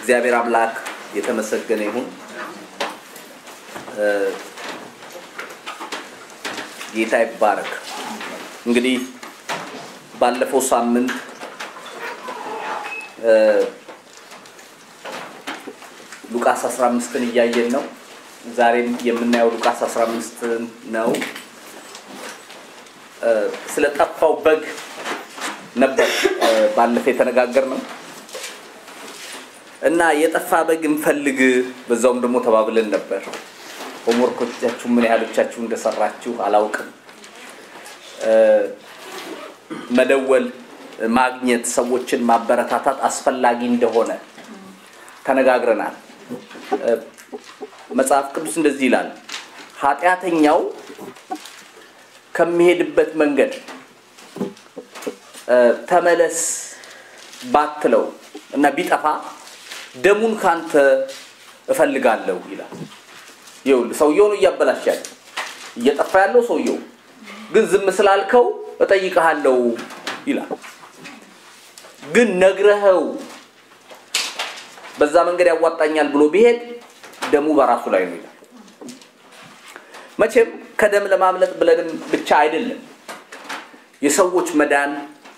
እግዚአብሔር አምላክ የተመሰገነ ይሁን። ጌታ ይባረክ። እንግዲህ ባለፈው ሳምንት ሉቃስ 15ን እያየን ነው። ዛሬም የምናየው ሉቃስ 15 ነው። ስለ ጠፋው በግ ነበር ባለፈ የተነጋገር ነው እና የጠፋ በግ እንፈልግ በዛውም ደግሞ ተባብለን ነበር። ሆምወርኮቻችሁ ምን ያህሎቻችሁ እንደሰራችሁ አላውቅም። መደወል፣ ማግኘት፣ ሰዎችን ማበረታታት አስፈላጊ እንደሆነ ተነጋግረናል። መጽሐፍ ቅዱስ እንደዚህ ይላል፣ ኃጢአተኛው ከሚሄድበት መንገድ ተመለስ ባትለው እና ቢጠፋ ደሙን ካንተ እፈልጋለሁ ይላል። ይኸውልህ ሰውየውን እያበላሽ ያለ እየጠፋ ያለው ሰውየው ግን ዝም ስላልከው እጠይቅሃለሁ ይላል። ግን ነግረኸው በዛ መንገድ ያዋጣኛል ብሎ ቢሄድ ደሙ በራሱ ላይ ነው ይላል። መቼም ከደም ለማምለጥ ብለንም ብቻ አይደለም የሰዎች መዳን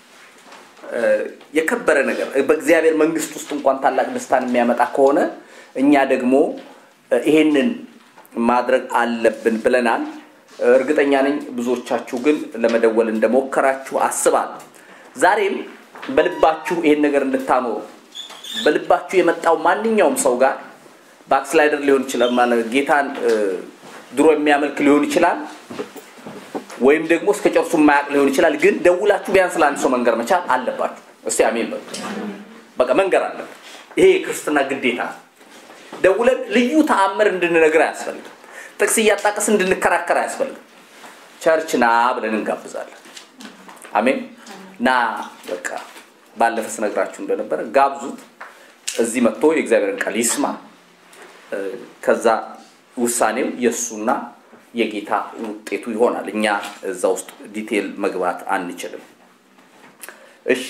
የከበረ ነገር በእግዚአብሔር መንግስት ውስጥ እንኳን ታላቅ ደስታን የሚያመጣ ከሆነ እኛ ደግሞ ይሄንን ማድረግ አለብን ብለናል። እርግጠኛ ነኝ ብዙዎቻችሁ ግን ለመደወል እንደሞከራችሁ አስባለሁ። ዛሬም በልባችሁ ይሄን ነገር እንድታኖሩ በልባችሁ የመጣው ማንኛውም ሰው ጋር ባክስላይደር ሊሆን ይችላል ማለት ጌታን ድሮ የሚያመልክ ሊሆን ይችላል ወይም ደግሞ እስከ ጨርሱ የማያውቅ ሊሆን ይችላል። ግን ደውላችሁ ቢያንስ ለአንድ ሰው መንገር መቻል አለባችሁ። እስቲ አሜን በሉ። በቃ መንገር አለብን። ይሄ የክርስትና ግዴታ ነው። ደውለን ልዩ ተአምር እንድንነግር አያስፈልግም። ጥቅስ እያጣቀስ እንድንከራከር አያስፈልግም። ቸርች ና ብለን እንጋብዛለን። አሜን ና በቃ ባለፈ ስነግራችሁ እንደነበረ ጋብዙት። እዚህ መጥቶ የእግዚአብሔርን ቃል ይስማ። ከዛ ውሳኔው የእሱና የጌታ ውጤቱ ይሆናል። እኛ እዛ ውስጥ ዲቴል መግባት አንችልም። እሺ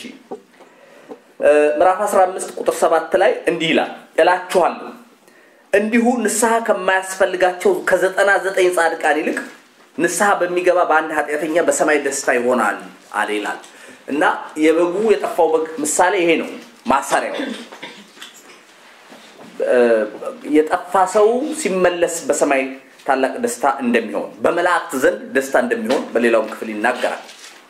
ምዕራፍ 15 ቁጥር 7 ላይ እንዲህ ይላል፣ እላችኋለሁ እንዲሁ ንስሐ ከማያስፈልጋቸው ከዘጠና ዘጠኝ ጻድቃን ይልቅ ንስሐ በሚገባ በአንድ ኃጢአተኛ በሰማይ ደስታ ይሆናል አለ ይላል እና የበጉ የጠፋው በግ ምሳሌ ይሄ ነው ማሰሪያው የጠፋ ሰው ሲመለስ በሰማይ ታላቅ ደስታ እንደሚሆን በመላእክት ዘንድ ደስታ እንደሚሆን በሌላውም ክፍል ይናገራል።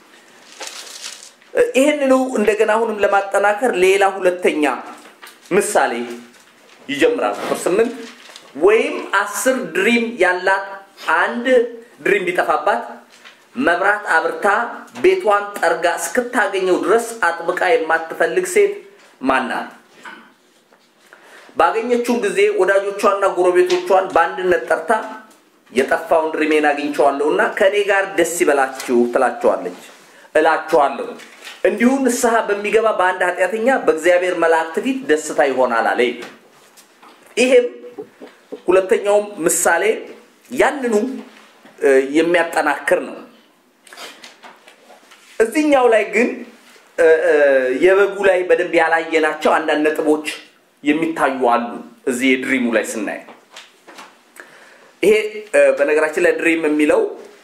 ይህንኑ እንደገና አሁንም ለማጠናከር ሌላ ሁለተኛ ምሳሌ ይጀምራል። ቁጥር ስምንት ወይም አስር ድሪም ያላት አንድ ድሪም ቢጠፋባት መብራት አብርታ ቤቷን ጠርጋ እስክታገኘው ድረስ አጥብቃ የማትፈልግ ሴት ማናት? ባገኘችውን ጊዜ ወዳጆቿና ጎረቤቶቿን በአንድነት ጠርታ የጠፋውን ድሪሜን አግኝቸዋለሁና ከእኔ ጋር ደስ ይበላችሁ ትላቸዋለች። እላችኋለሁ እንዲሁ ንስሐ በሚገባ በአንድ ኃጢአተኛ በእግዚአብሔር መላእክት ፊት ደስታ ይሆናል አለ። ይሄም ሁለተኛውም ምሳሌ ያንኑ የሚያጠናክር ነው። እዚህኛው ላይ ግን የበጉ ላይ በደንብ ያላየናቸው አንዳንድ ነጥቦች የሚታዩ አሉ። እዚህ የድሪሙ ላይ ስናይ ይሄ በነገራችን ላይ ድሪም የሚለው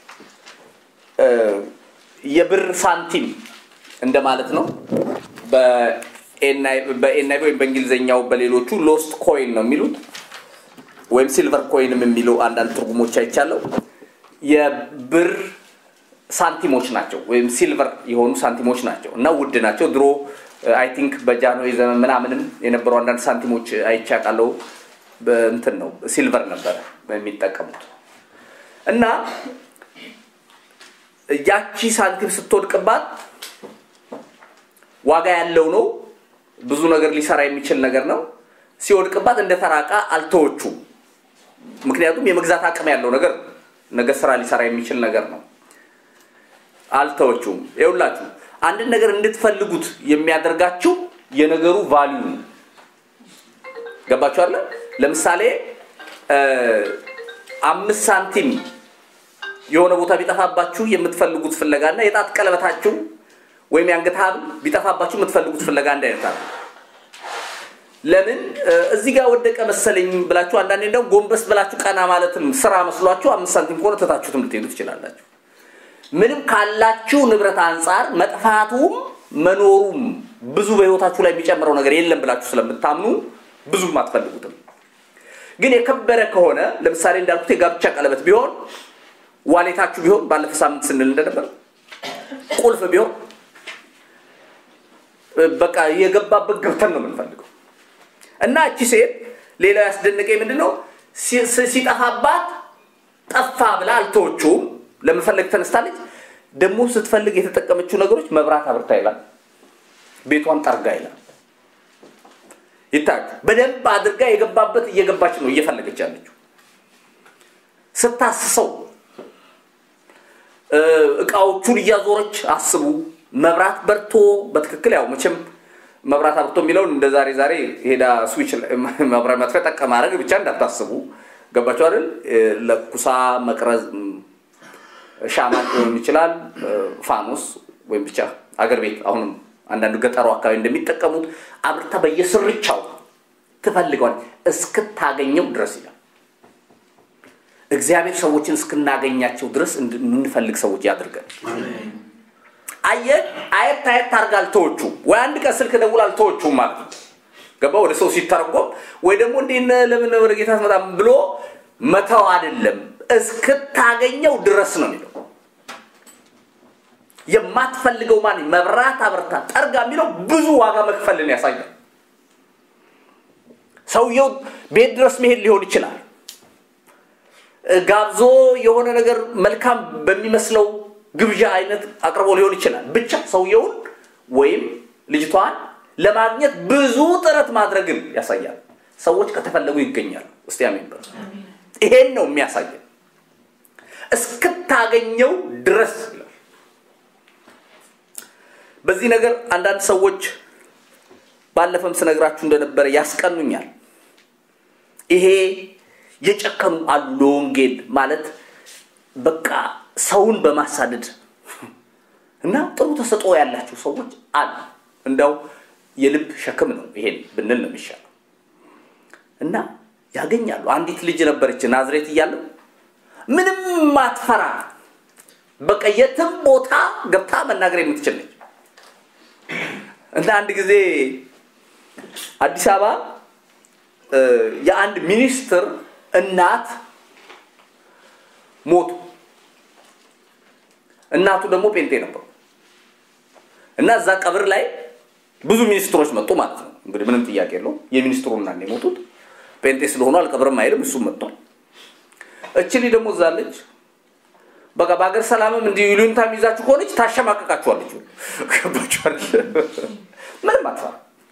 የብር ሳንቲም እንደማለት ነው። በኤንአይቪ ወይም በእንግሊዝኛው በሌሎቹ ሎስት ኮይን ነው የሚሉት ወይም ሲልቨር ኮይንም የሚሉ አንዳንድ ትርጉሞች አይቻለው። የብር ሳንቲሞች ናቸው ወይም ሲልቨር የሆኑ ሳንቲሞች ናቸው እና ውድ ናቸው። ድሮ አይ ቲንክ በጃንሆይ ዘመን ምናምንም የነበሩ አንዳንድ ሳንቲሞች አይቻቃለው እንትን ነው ሲልቨር ነበረ የሚጠቀሙት እና ያቺ ሳንቲም ስትወድቅባት ዋጋ ያለው ነው። ብዙ ነገር ሊሰራ የሚችል ነገር ነው። ሲወድቅባት እንደ ተራቃ አልተወቹም። ምክንያቱም የመግዛት አቅም ያለው ነገር ነገ ስራ ሊሰራ የሚችል ነገር ነው። አልተወቹም። ይኸውላችሁ አንድን ነገር እንድትፈልጉት የሚያደርጋችሁ የነገሩ ቫሊዩ ነው። ገባችሁ አለ ለምሳሌ አምስት ሳንቲም የሆነ ቦታ ቢጠፋባችሁ የምትፈልጉት ፍለጋ እና የጣት ቀለበታችሁ ወይም የአንገት ሐብል ቢጠፋባችሁ የምትፈልጉት ፍለጋ አንድ አይነት አለ። ለምን እዚህ ጋር ወደቀ መሰለኝ ብላችሁ አንዳንዴ እንደውም ጎንበስ ብላችሁ ቀና ማለትም ስራ መስሏችሁ አምስት ሳንቲም ከሆነ ትታችሁትም ልትሄዱ ትችላላችሁ። ምንም ካላችሁ ንብረት አንጻር መጥፋቱም መኖሩም ብዙ በህይወታችሁ ላይ የሚጨምረው ነገር የለም ብላችሁ ስለምታምኑ ብዙም አትፈልጉትም። ግን የከበረ ከሆነ ለምሳሌ እንዳልኩት የጋብቻ ቀለበት ቢሆን ዋሌታችሁ ቢሆን ባለፈ ሳምንት ስንል እንደነበር ቁልፍ ቢሆን በቃ የገባበት ገብተን ነው የምንፈልገው። እና እቺ ሴት ሌላው ያስደነቀኝ ምንድን ነው ሲጠፋባት ጠፋ ብላ አልተወችውም። ለመፈለግ ተነስታለች። ደግሞ ስትፈልግ የተጠቀመችው ነገሮች መብራት አብርታ ይላል፣ ቤቷን ጠርጋ ይላል። ይታያችሁ በደንብ አድርጋ የገባበት እየገባች ነው እየፈለገች ያለችው። ስታስሰው እቃዎቹን እያዞረች አስቡ። መብራት በርቶ በትክክል ያው መቼም መብራት አብርቶ የሚለውን እንደ ዛሬ ዛሬ ሄዳ ስዊች መብራት ማጥፊያ ጠቀ ማድረግ ብቻ እንዳታስቡ። ገባችሁ አይደል? ለኩሳ መቅረዝ ሻማ ሊሆን ይችላል፣ ፋኖስ ወይም ብቻ አገር ቤት አሁንም አንዳንዱ ገጠሩ አካባቢ እንደሚጠቀሙት አብርታ በየስርቻው ትፈልገዋል እስክታገኘው ድረስ ይላል። እግዚአብሔር ሰዎችን እስክናገኛቸው ድረስ የምንፈልግ ሰዎች ያድርገን። አየት አየት አየት ታርጋ አልተወቹም ወይ አንድ ቀን ስልክ ደውል አልተወቹም ማለት ነው። ገባ ወደ ሰው ሲተረጎም ወይ ደግሞ እንዲህ ለምን ወደ ጌታ አትመጣም ብሎ መተው አይደለም እስክታገኘው ድረስ ነው የሚለው። የማትፈልገው ማን መብራት አብርታ ጠርጋ የሚለው ብዙ ዋጋ መክፈልን ያሳያል። ሰውየው ቤት ድረስ መሄድ ሊሆን ይችላል። ጋብዞ የሆነ ነገር መልካም በሚመስለው ግብዣ አይነት አቅርቦ ሊሆን ይችላል። ብቻ ሰውየውን ወይም ልጅቷን ለማግኘት ብዙ ጥረት ማድረግን ያሳያል። ሰዎች ከተፈለጉ ይገኛሉ። እስቲ አሜን በሉ። ይሄን ነው የሚያሳየን። እስክታገኘው ድረስ ይላል። በዚህ ነገር አንዳንድ ሰዎች ባለፈም ስነግራችሁ እንደነበረ ያስቀኑኛል። ይሄ የጨከኑ አሉ ለወንጌል ማለት በቃ ሰውን በማሳደድ እና ጥሩ ተሰጥኦ ያላቸው ሰዎች አሉ። እንዳው የልብ ሸክም ነው ይሄን ብንል ነው የሚሻለው። እና ያገኛሉ። አንዲት ልጅ ነበረች ናዝሬት እያለው ምንም ማትፈራ በቃ የትም ቦታ ገብታ መናገር የምትችል ነች። እና አንድ ጊዜ አዲስ አበባ የአንድ ሚኒስትር እናት ሞቱ። እናቱ ደግሞ ጴንጤ ነበሩ እና እዛ ቀብር ላይ ብዙ ሚኒስትሮች መጡ ማለት ነው። እንግዲህ ምንም ጥያቄ የለውም። የሚኒስትሩ እናት ነው የሞቱት። ጴንጤ ስለሆኑ አልቀብርም አይልም፣ እሱም መጥቷል። እችሊ ደግሞ እዛለች። በቃ በሀገር ሰላምም እንዲህ ይሉኝታ የሚይዛችሁ ከሆነች ታሸማቀቃችኋለች። ገባችኋል? ምንም አትፈራ።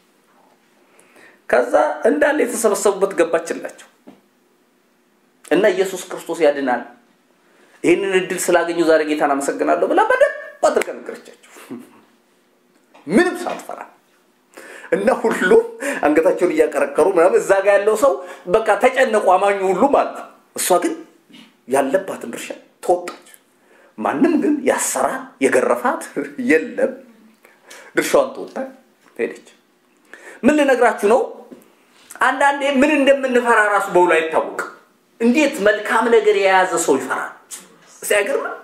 ከዛ እንዳለ የተሰበሰቡበት ገባችላቸው እና ኢየሱስ ክርስቶስ ያድናል፣ ይህንን እድል ስላገኙ ዛሬ ጌታን አመሰግናለሁ ብላ በደንብ አድርጋ ነገረቻቸው፣ ምንም ሳትፈራ እና ሁሉም አንገታቸውን እያቀረቀሩ ምናምን እዛ ጋ ያለው ሰው በቃ ተጨነቁ፣ አማኙ ሁሉ ማለት ነው። እሷ ግን ያለባትን ድርሻ ተወጣች። ማንም ግን ያሰራት የገረፋት የለም። ድርሻዋን ተወጣ ሄደች። ምን ልነግራችሁ ነው? አንዳንዴ ምን እንደምንፈራ ራሱ በውሎ አይታወቅም። እንዴት መልካም ነገር የያዘ ሰው ይፈራል? እስቲ አይገርምም?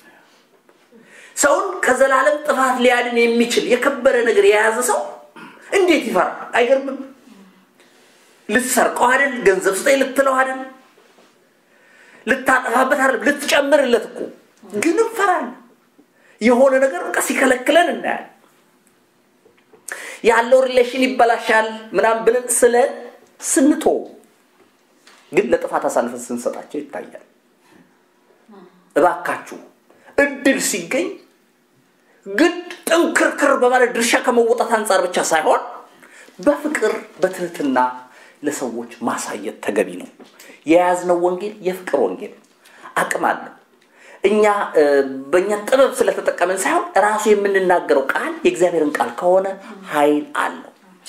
ሰውን ከዘላለም ጥፋት ሊያድን የሚችል የከበረ ነገር የያዘ ሰው እንዴት ይፈራል? አይገርምም? ልትሰርቀው አይደል? ገንዘብ ስጠኝ ልትለው አይደል? ልታጠፋበት አይደል? ልትጨምርለት እኮ ግን እንፈራለን። የሆነ ነገር በቃ ሲከለክለን እናያለን። ያለው ሪሌሽን ይበላሻል ምናምን ብለን ስለን ስንቶ ግን ለጥፋት አሳልፈን ስንሰጣቸው ይታያል። እባካችሁ እድል ሲገኝ ግድ ጥንክርክር በማለት ድርሻ ከመወጣት አንጻር ብቻ ሳይሆን በፍቅር በትህትና ለሰዎች ማሳየት ተገቢ ነው። የያዝነው ወንጌል የፍቅር ወንጌል አቅም አለው። እኛ በእኛ ጥበብ ስለተጠቀምን ሳይሆን ራሱ የምንናገረው ቃል የእግዚአብሔርን ቃል ከሆነ ኃይል አለው።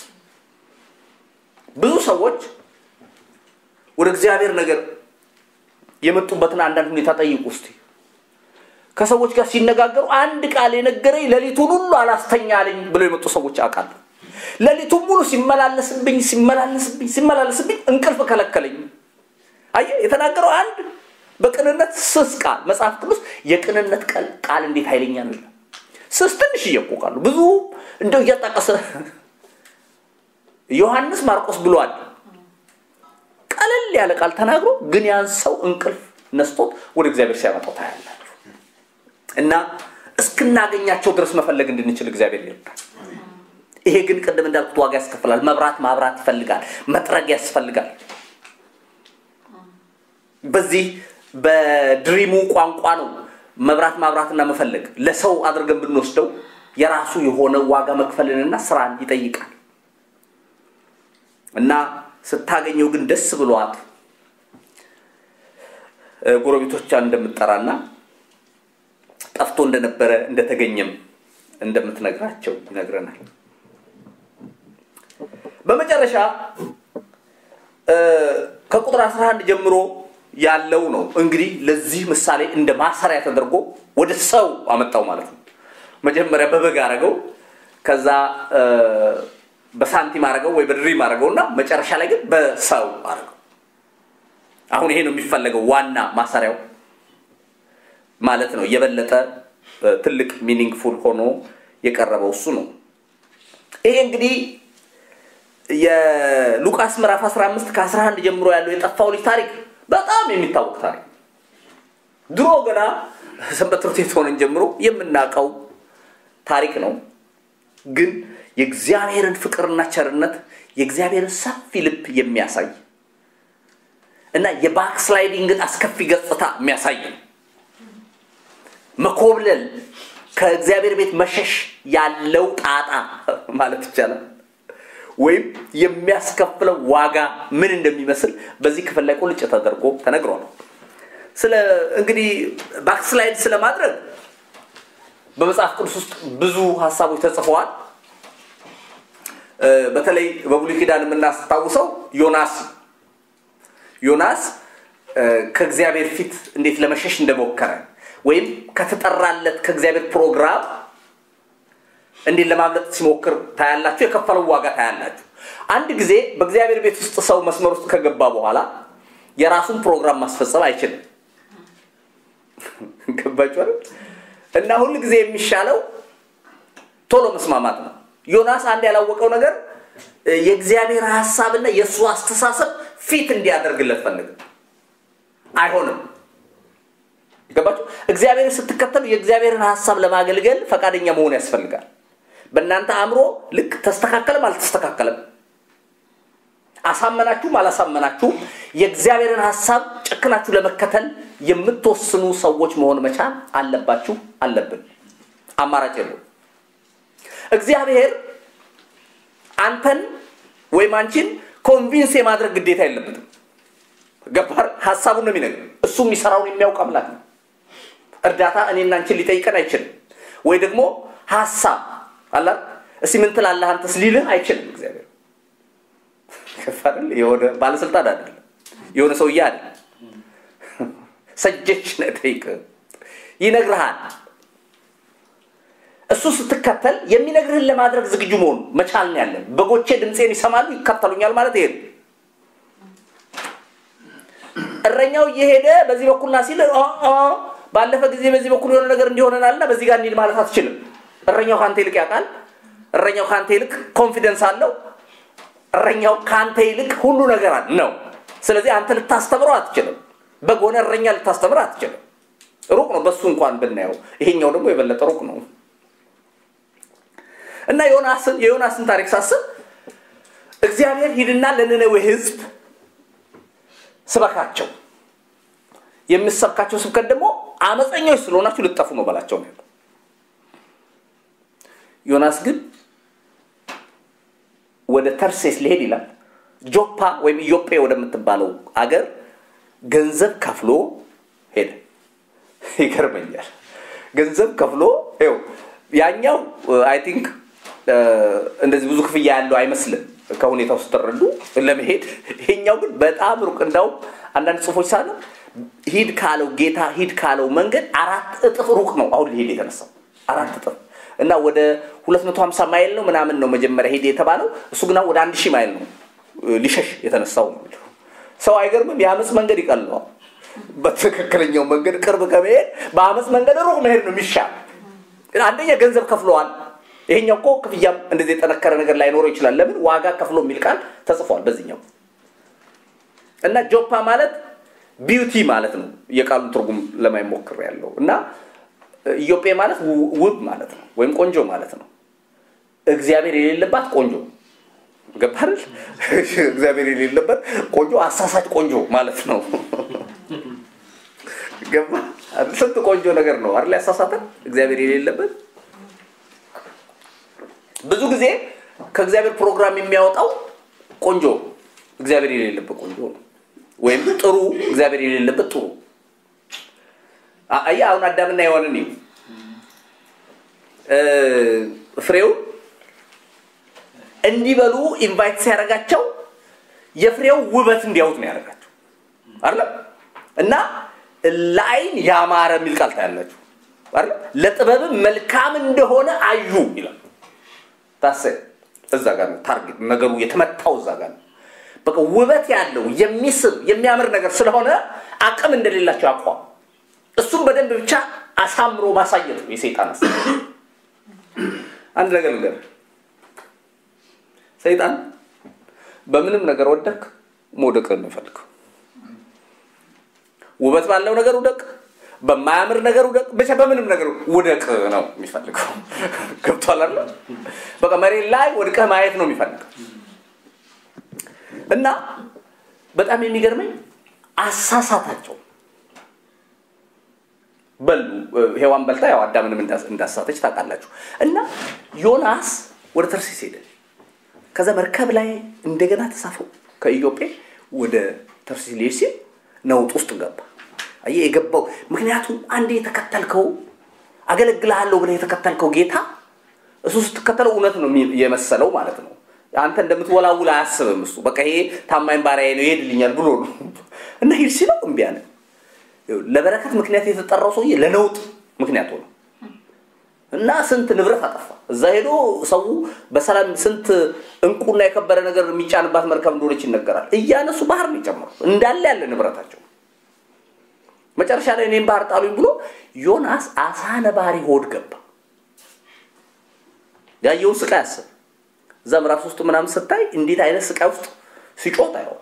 ብዙ ሰዎች ወደ እግዚአብሔር ነገር የመጡበትን አንዳንድ ሁኔታ ጠይቁ እስቲ። ከሰዎች ጋር ሲነጋገሩ አንድ ቃል የነገረኝ ሌሊቱን ሁሉ አላስተኛ አለኝ ብለው የመጡ ሰዎች አውቃለሁ። ሌሊቱን ሙሉ ሲመላለስብኝ ሲመላለስብኝ ሲመላለስብኝ እንቅልፍ ከለከለኝ። አየህ የተናገረው አንድ በቅንነት ስስ ቃል መጽሐፍ ቅዱስ የቅንነት ቃል እንዴት ኃይለኛ ነው ይላል። ስስ ትንሽ እየቆቃሉ ብዙ እንደው እያጣቀሰ ዮሐንስ ማርቆስ ብሏል። ቀለል ያለ ቃል ተናግሮ ግን ያን ሰው እንቅልፍ ነስቶት ወደ እግዚአብሔር ሲያመጣው ታያላችሁ። እና እስክናገኛቸው ድረስ መፈለግ እንድንችል እግዚአብሔር ይርዳል። ይሄ ግን ቅድም እንዳልኩት ዋጋ ያስከፍላል። መብራት ማብራት ይፈልጋል። መጥረግ ያስፈልጋል። በዚህ በድሪሙ ቋንቋ ነው መብራት ማብራትና መፈለግ ለሰው አድርገን ብንወስደው የራሱ የሆነ ዋጋ መክፈልንና ስራን ይጠይቃል እና ስታገኘው ግን ደስ ብሏት ጎረቤቶቿን እንደምትጠራና ጠፍቶ እንደነበረ እንደተገኘም እንደምትነግራቸው ይነግረናል። በመጨረሻ ከቁጥር 11 ጀምሮ ያለው ነው እንግዲህ ለዚህ ምሳሌ እንደ ማሰሪያ ተደርጎ ወደ ሰው አመጣው ማለት ነው። መጀመሪያ በበግ አረገው፣ ከዛ በሳንቲም አረገው ወይ በድሪም አረገው እና መጨረሻ ላይ ግን በሰው አረገው። አሁን ይሄ ነው የሚፈለገው ዋና ማሰሪያው ማለት ነው። የበለጠ ትልቅ ሚኒንግፉል ሆኖ የቀረበው እሱ ነው። ይሄ እንግዲህ የሉቃስ ምዕራፍ 15 ከ11 ጀምሮ ያለው የጠፋው ልጅ ታሪክ በጣም የሚታወቅ ታሪክ ድሮ ገና ሰንበት ትምህርት ቤት ሆነን ጀምሮ የምናውቀው ታሪክ ነው። ግን የእግዚአብሔርን ፍቅርና ቸርነት የእግዚአብሔርን ሰፊ ልብ የሚያሳይ እና የባክስላይዲንግን አስከፊ ገጽታ የሚያሳይ ነው። መኮብለል፣ ከእግዚአብሔር ቤት መሸሽ ያለው ጣጣ ማለት ይቻላል ወይም የሚያስከፍለው ዋጋ ምን እንደሚመስል በዚህ ክፍል ላይ ቁልጭ ተደርጎ ተነግሯል። ስለ እንግዲህ ባክስላይድ ስለማድረግ በመጽሐፍ ቅዱስ ውስጥ ብዙ ሀሳቦች ተጽፈዋል። በተለይ በብሉይ ኪዳን የምናስታውሰው ዮናስ ዮናስ ከእግዚአብሔር ፊት እንዴት ለመሸሽ እንደሞከረ ወይም ከተጠራለት ከእግዚአብሔር ፕሮግራም እንዴት ለማምለጥ ሲሞክር ታያላችሁ። የከፈለው ዋጋ ታያላችሁ። አንድ ጊዜ በእግዚአብሔር ቤት ውስጥ ሰው መስመር ውስጥ ከገባ በኋላ የራሱን ፕሮግራም ማስፈጸም አይችልም። ገባችሁ? እና ሁል ጊዜ የሚሻለው ቶሎ መስማማት ነው። ዮናስ አንድ ያላወቀው ነገር የእግዚአብሔር ሀሳብና የእሱ አስተሳሰብ ፊት እንዲያደርግለት ፈልግ አይሆንም። ገባችሁ? እግዚአብሔርን ስትከተሉ የእግዚአብሔርን ሀሳብ ለማገልገል ፈቃደኛ መሆን ያስፈልጋል። በእናንተ አእምሮ ልክ ተስተካከለም አልተስተካከለም፣ አሳመናችሁም አላሳመናችሁም የእግዚአብሔርን ሀሳብ ጨክናችሁ ለመከተል የምትወስኑ ሰዎች መሆን መቻል አለባችሁ፣ አለብን። አማራጭ የለው። እግዚአብሔር አንተን ወይም አንቺን ኮንቪንስ የማድረግ ግዴታ የለበትም። ገባር ሀሳቡን ነው የሚነግር። እሱ የሚሰራውን የሚያውቅ አምላክ ነው። እርዳታ እኔና አንቺን ሊጠይቀን አይችልም። ወይ ደግሞ ሀሳብ አላ እስቲ ምን ትላለህ አንተስ ሊልህ አይችልም። እግዚአብሔር ከፋል የሆነ ባለስልጣን አይደለም፣ የሆነ ሰውዬ አይደለም። ሰጀች ነጠይቅ ይነግርሃል። እሱ ስትከተል የሚነግርህን ለማድረግ ዝግጁ መሆኑ መቻል ነው ያለን። በጎቼ ድምፄን ይሰማሉ ይከተሉኛል ማለት ይሄ ነው። እረኛው እየሄደ በዚህ በኩል ና ሲል ባለፈ ጊዜ በዚህ በኩል የሆነ ነገር እንዲሆነናልና በዚህ ጋር እንሂድ ማለት አትችልም። እረኛው ከአንተ ይልቅ ያውቃል። እረኛው ከአንተ ይልቅ ኮንፊደንስ አለው። እረኛው ከአንተ ይልቅ ሁሉ ነገር ነው። ስለዚህ አንተ ልታስተምረው አትችልም። በጎነ እረኛ ልታስተምር አትችልም። ሩቅ ነው። በሱ እንኳን ብናየው፣ ይሄኛው ደግሞ የበለጠ ሩቅ ነው እና ዮናስን የዮናስን ታሪክ ሳስብ እግዚአብሔር ሂድና ለነነዌ ህዝብ ስበካቸው የምሰብካቸው ስብከት ደግሞ አመፀኞች ስለሆናችሁ ልጠፉ ነው በላቸው ነው ዮናስ ግን ወደ ተርሴስ ሊሄድ ይላል ጆፓ ወይም ኢዮጴ ወደምትባለው አገር ገንዘብ ከፍሎ ሄደ ይገርመኛል ገንዘብ ከፍሎ ው ያኛው አይ ቲንክ እንደዚህ ብዙ ክፍያ ያለው አይመስልም ከሁኔታው ስትረዱ ለመሄድ ይሄኛው ግን በጣም ሩቅ እንዳውም አንዳንድ ጽሁፎች ሳለ ሂድ ካለው ጌታ ሂድ ካለው መንገድ አራት እጥፍ ሩቅ ነው አሁን ሊሄድ የተነሳው አራት እጥፍ እና ወደ 250 ማይል ነው ምናምን ነው መጀመሪያ ሄደ የተባለው። እሱ ግና ወደ አንድ ሺህ ማይል ነው ሊሸሽ የተነሳው ነው የሚለው። ሰው አይገርምም? የአመፅ መንገድ ይቀለዋል። በትክክለኛው መንገድ ቅርብ ከመሄድ በአመፅ መንገድ ሩቅ መሄድ ነው የሚሻል። አንደኛ ገንዘብ ከፍለዋል። ይሄኛው እኮ ክፍያም እንደዚህ የጠነከረ ነገር ላይኖረው ይችላል። ለምን ዋጋ ከፍሎ የሚል ቃል ተጽፏል በዚህኛው እና ጆፓ ማለት ቢዩቲ ማለት ነው። የቃሉን ትርጉም ለማይሞክር ያለው እና ኢዮጴ ማለት ውብ ማለት ነው፣ ወይም ቆንጆ ማለት ነው። እግዚአብሔር የሌለባት ቆንጆ ገባል። እግዚአብሔር የሌለበት ቆንጆ አሳሳች ቆንጆ ማለት ነው። ገባ። ስንት ቆንጆ ነገር ነው አይደል? ያሳሳተን እግዚአብሔር የሌለበት ብዙ ጊዜ ከእግዚአብሔር ፕሮግራም የሚያወጣው ቆንጆ እግዚአብሔር የሌለበት ቆንጆ ነው፣ ወይም ጥሩ እግዚአብሔር የሌለበት ጥሩ። አየህ አሁን አዳምና ሔዋንን ይሁ ፍሬው እንዲበሉ ኢንቫይት ሲያደርጋቸው የፍሬው ውበት እንዲያዩት ነው ያደርጋቸው አይደለም እና ለአይን ያማረ የሚል ቃል ታያላችሁ አይደለም ለጥበብም መልካም እንደሆነ አዩ ይላል ታሰ እዛ ጋር ነው ታርጌት ነገሩ የተመታው እዛ ጋር ነው በቃ ውበት ያለው የሚስብ የሚያምር ነገር ስለሆነ አቅም እንደሌላቸው አቋም እሱም በደንብ ብቻ አሳምሮ ማሳየት ነው የሰይጣን አስ አንድ ነገር ልንገር ሰይጣን በምንም ነገር ወደክ መውደቅ ነው የሚፈልገው ውበት ባለው ነገር ውደቅ በማያምር ነገር ውደቅ ብቻ በምንም ነገር ውደቅ ነው የሚፈልገው ገብቷል አለ በቃ መሬት ላይ ወድቀህ ማየት ነው የሚፈልገው እና በጣም የሚገርመኝ አሳሳታቸው በሉ ሔዋን በልታ ያው አዳምንም እንዳሳተች ታውቃላችሁ እና ዮናስ ወደ ተርሲስ ሄደ ከዛ መርከብ ላይ እንደገና ተሳፈው ከኢዮጴ ወደ ተርሲስ ሊሄድ ሲል ነውጥ ውስጥ ገባ አየህ የገባው ምክንያቱም አንድ የተከተልከው አገለግልሃለሁ ብለህ የተከተልከው ጌታ እሱ ስትከተለው እውነት ነው የመሰለው ማለት ነው አንተ እንደምትወላውል አያስብም እሱ በቃ ይሄ ታማኝ ባሪያዬ ነው ይሄድልኛል ብሎ ነው እና ሂድ ሲለው እምቢ አለ ለበረከት ምክንያት የተጠራው ሰውዬ ለነውጥ ምክንያት ሆነ እና ስንት ንብረት አጠፋ እዛ ሄዶ ሰው በሰላም ስንት እንቁና የከበረ ነገር የሚጫንባት መርከብ እንደሆነች ይነገራል እያነሱ ባህር ነው ይጨምሩ እንዳለ ያለ ንብረታቸው መጨረሻ ላይ እኔም ባህር ጣሉኝ ብሎ ዮናስ አሳ ነባሪ ሆድ ገባ ያየውን ስቃይ አስብ እዛ ምዕራፍ ውስጥ ምናምን ስታይ እንዴት አይነት ስቃይ ውስጥ ሲጮት አየው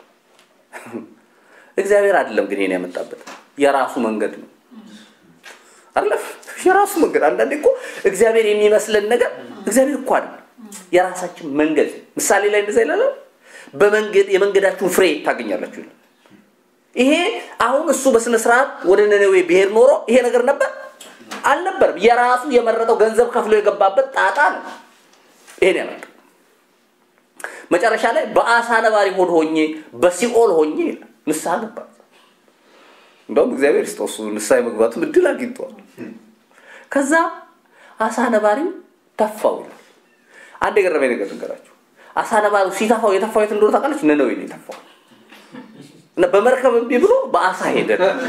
እግዚአብሔር አይደለም ግን ይሄን ያመጣበት የራሱ መንገድ ነው አይደለም የራሱ መንገድ አንዳንዴ እኮ እግዚአብሔር የሚመስለን ነገር እግዚአብሔር እኮ አይደለም የራሳችን መንገድ ምሳሌ ላይ እንደዛ ይላል በመንገድ የመንገዳችሁን ፍሬ ታገኛላችሁ ይላል ይሄ አሁን እሱ በስነ ስርዓት ወደ ነነዌ ብሄር ኖሮ ይሄ ነገር ነበር አልነበርም የራሱ የመረጠው ገንዘብ ከፍሎ የገባበት ጣጣ ነው ይሄን ያመጣው መጨረሻ ላይ በአሳ ነባሪ ሆድ ሆኜ በሲኦል ሆኜ ንስሐ ገባ እንደውም እግዚአብሔር ይስጠው እሱ ንስሐ የመግባቱ እድል አግኝቷል ከዛ አሳ ነባሪው ተፋው ይላል አንድ የገረመኝ ነገር ልንገራችሁ አሳ ነባሪው ሲተፋው የተፋው የት እንደሆነ ታውቃለች ነነዌ ነው የተፋው እና በመርከብ እምቢ ብሎ በአሳ ሄደ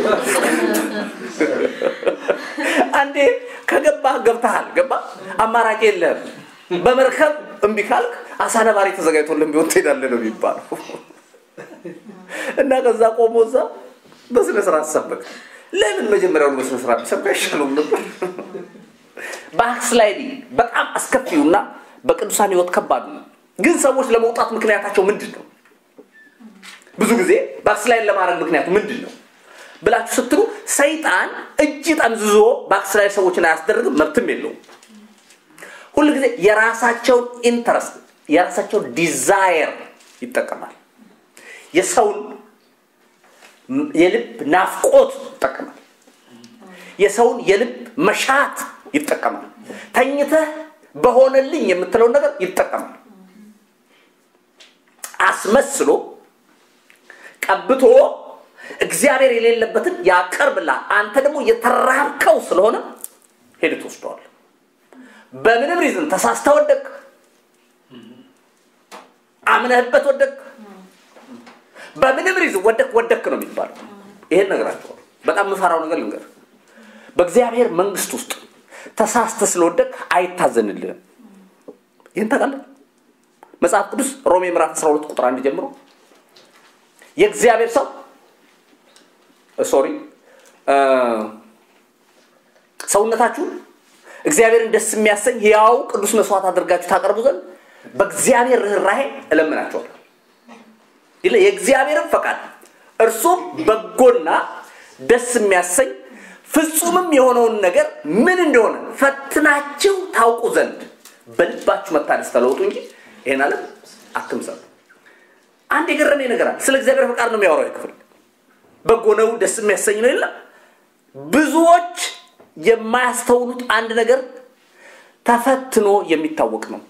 አንዴ ከገባህ ገብተሃል ገባ አማራጭ የለህም በመርከብ እምቢ ካልክ አሳ ነባሪ ተዘጋጅቶልን ቢሆን ትሄዳለህ ነው የሚባለው እና ከዛ ቆሞ እዛ በስነ ስርዓት ሰበክ ለምን መጀመሪያውን በስነ ስርዓት ቢሰብክ አይሻለውም ነበር ባክስላይዲንግ በጣም አስከፊውና በቅዱሳን ህይወት ከባዱ ነው ግን ሰዎች ለመውጣት ምክንያታቸው ምንድን ነው ብዙ ጊዜ ባክስላይድ ለማድረግ ምክንያቱ ምንድን ነው ብላችሁ ስትሉ ሰይጣን እጅ ጠምዝዞ ባክስላይድ ሰዎችን አያስደርግም መብትም የለውም ሁሉ ጊዜ የራሳቸውን ኢንተረስት የራሳቸውን ዲዛየር ይጠቀማል የሰውን የልብ ናፍቆት ይጠቀማል የሰውን የልብ መሻት ይጠቀማል ተኝተህ በሆነልኝ የምትለውን ነገር ይጠቀማል አስመስሎ ቀብቶ እግዚአብሔር የሌለበትን ያቀርብላል አንተ ደግሞ የተራብከው ስለሆነ ሄድ ትወስደዋል በምንም ሪዝን ተሳስተ ወደቅ አምነህበት ወደቅ በምንም ሪዝን ወደቅ ወደቅ ነው የሚባለው ይሄን ነገራቸዋል በጣም የምፈራው ነገር ልንገር በእግዚአብሔር መንግስት ውስጥ ተሳስተ ስለወደቅ አይታዘንልህም። ይህን ታውቃለህ? መጽሐፍ ቅዱስ ሮሜ ምዕራፍ 12 ቁጥር አንድ ጀምሮ የእግዚአብሔር ሰው ሶሪ ሰውነታችሁን እግዚአብሔርን ደስ የሚያሰኝ ሕያው ቅዱስ መስዋዕት አድርጋችሁ ታቀርቡ ዘንድ በእግዚአብሔር ርኅራሄ እለምናችኋለሁ። ይለ የእግዚአብሔርን ፈቃድ እርሱም በጎና ደስ የሚያሰኝ ፍጹምም የሆነውን ነገር ምን እንደሆነ ፈትናችሁ ታውቁ ዘንድ በልባችሁ መታደስ ተለውጡ እንጂ ይሄን ዓለም አትምሰሉ። አንድ የገረመኝ ነገር አለ። ስለ እግዚአብሔር ፈቃድ ነው የሚያወራው ክፍል። በጎ ነው፣ ደስ የሚያሰኝ ነው የለም። ብዙዎች የማያስተውሉት አንድ ነገር ተፈትኖ የሚታወቅ ነው።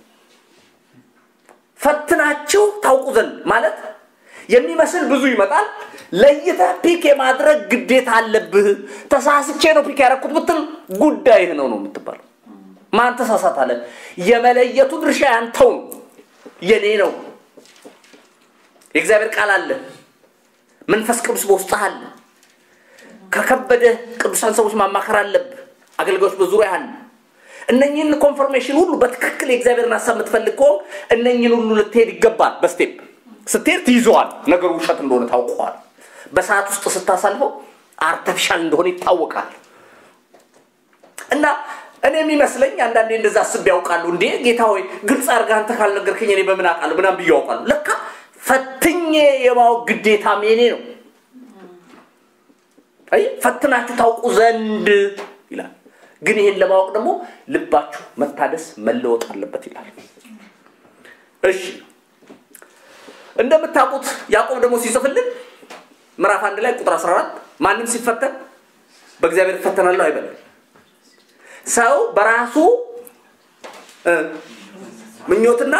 ፈትናችሁ ታውቁ ዘንድ ማለት የሚመስል ብዙ ይመጣል። ለይተህ ፒክ የማድረግ ግዴታ አለብህ። ተሳስቼ ነው ፒክ ያደረኩት ብትል ጉዳይህ ነው ነው የምትባለው። ማን ተሳሳት አለ? የመለየቱ ድርሻ ያንተው ነው፣ የኔ ነው። የእግዚአብሔር ቃል አለ፣ መንፈስ ቅዱስ በውስጥህ አለ። ከከበደ ቅዱሳን ሰዎች ማማከር አለብህ። አገልጋዮች በዙሪያ አለ። እነኝህን ኮንፈርሜሽን ሁሉ በትክክል የእግዚአብሔርን ሀሳብ የምትፈልግ ከሆን እነኝህን ሁሉ ልትሄድ ይገባል። በስቴፕ ስትሄድ ትይዘዋል። ነገሩ ውሸት እንደሆነ ታውቀዋል። በሰዓት ውስጥ ስታሳልፈው አርተፊሻል እንደሆነ ይታወቃል። እና እኔ የሚመስለኝ አንዳንዴ እንደዛ አስቤ ያውቃሉ። እንዴ ጌታ ሆይ ግልጽ አድርገህ አንተ ካልነገርከኝ እኔ በምን አውቃለሁ ምናምን ብዬ ያውቃሉ። ለካ ፈትኜ የማወቅ ግዴታም የኔ ነው። አይ ፈትናችሁ ታውቁ ዘንድ ይላል። ግን ይሄን ለማወቅ ደግሞ ልባችሁ መታደስ መለወጥ አለበት ይላል። እሺ እንደምታውቁት ያዕቆብ ደግሞ ሲጽፍልን ምዕራፍ አንድ ላይ ቁጥር 14 ማንም ሲፈተን በእግዚአብሔር እፈተናለሁ አይበልም። ሰው በራሱ ምኞትና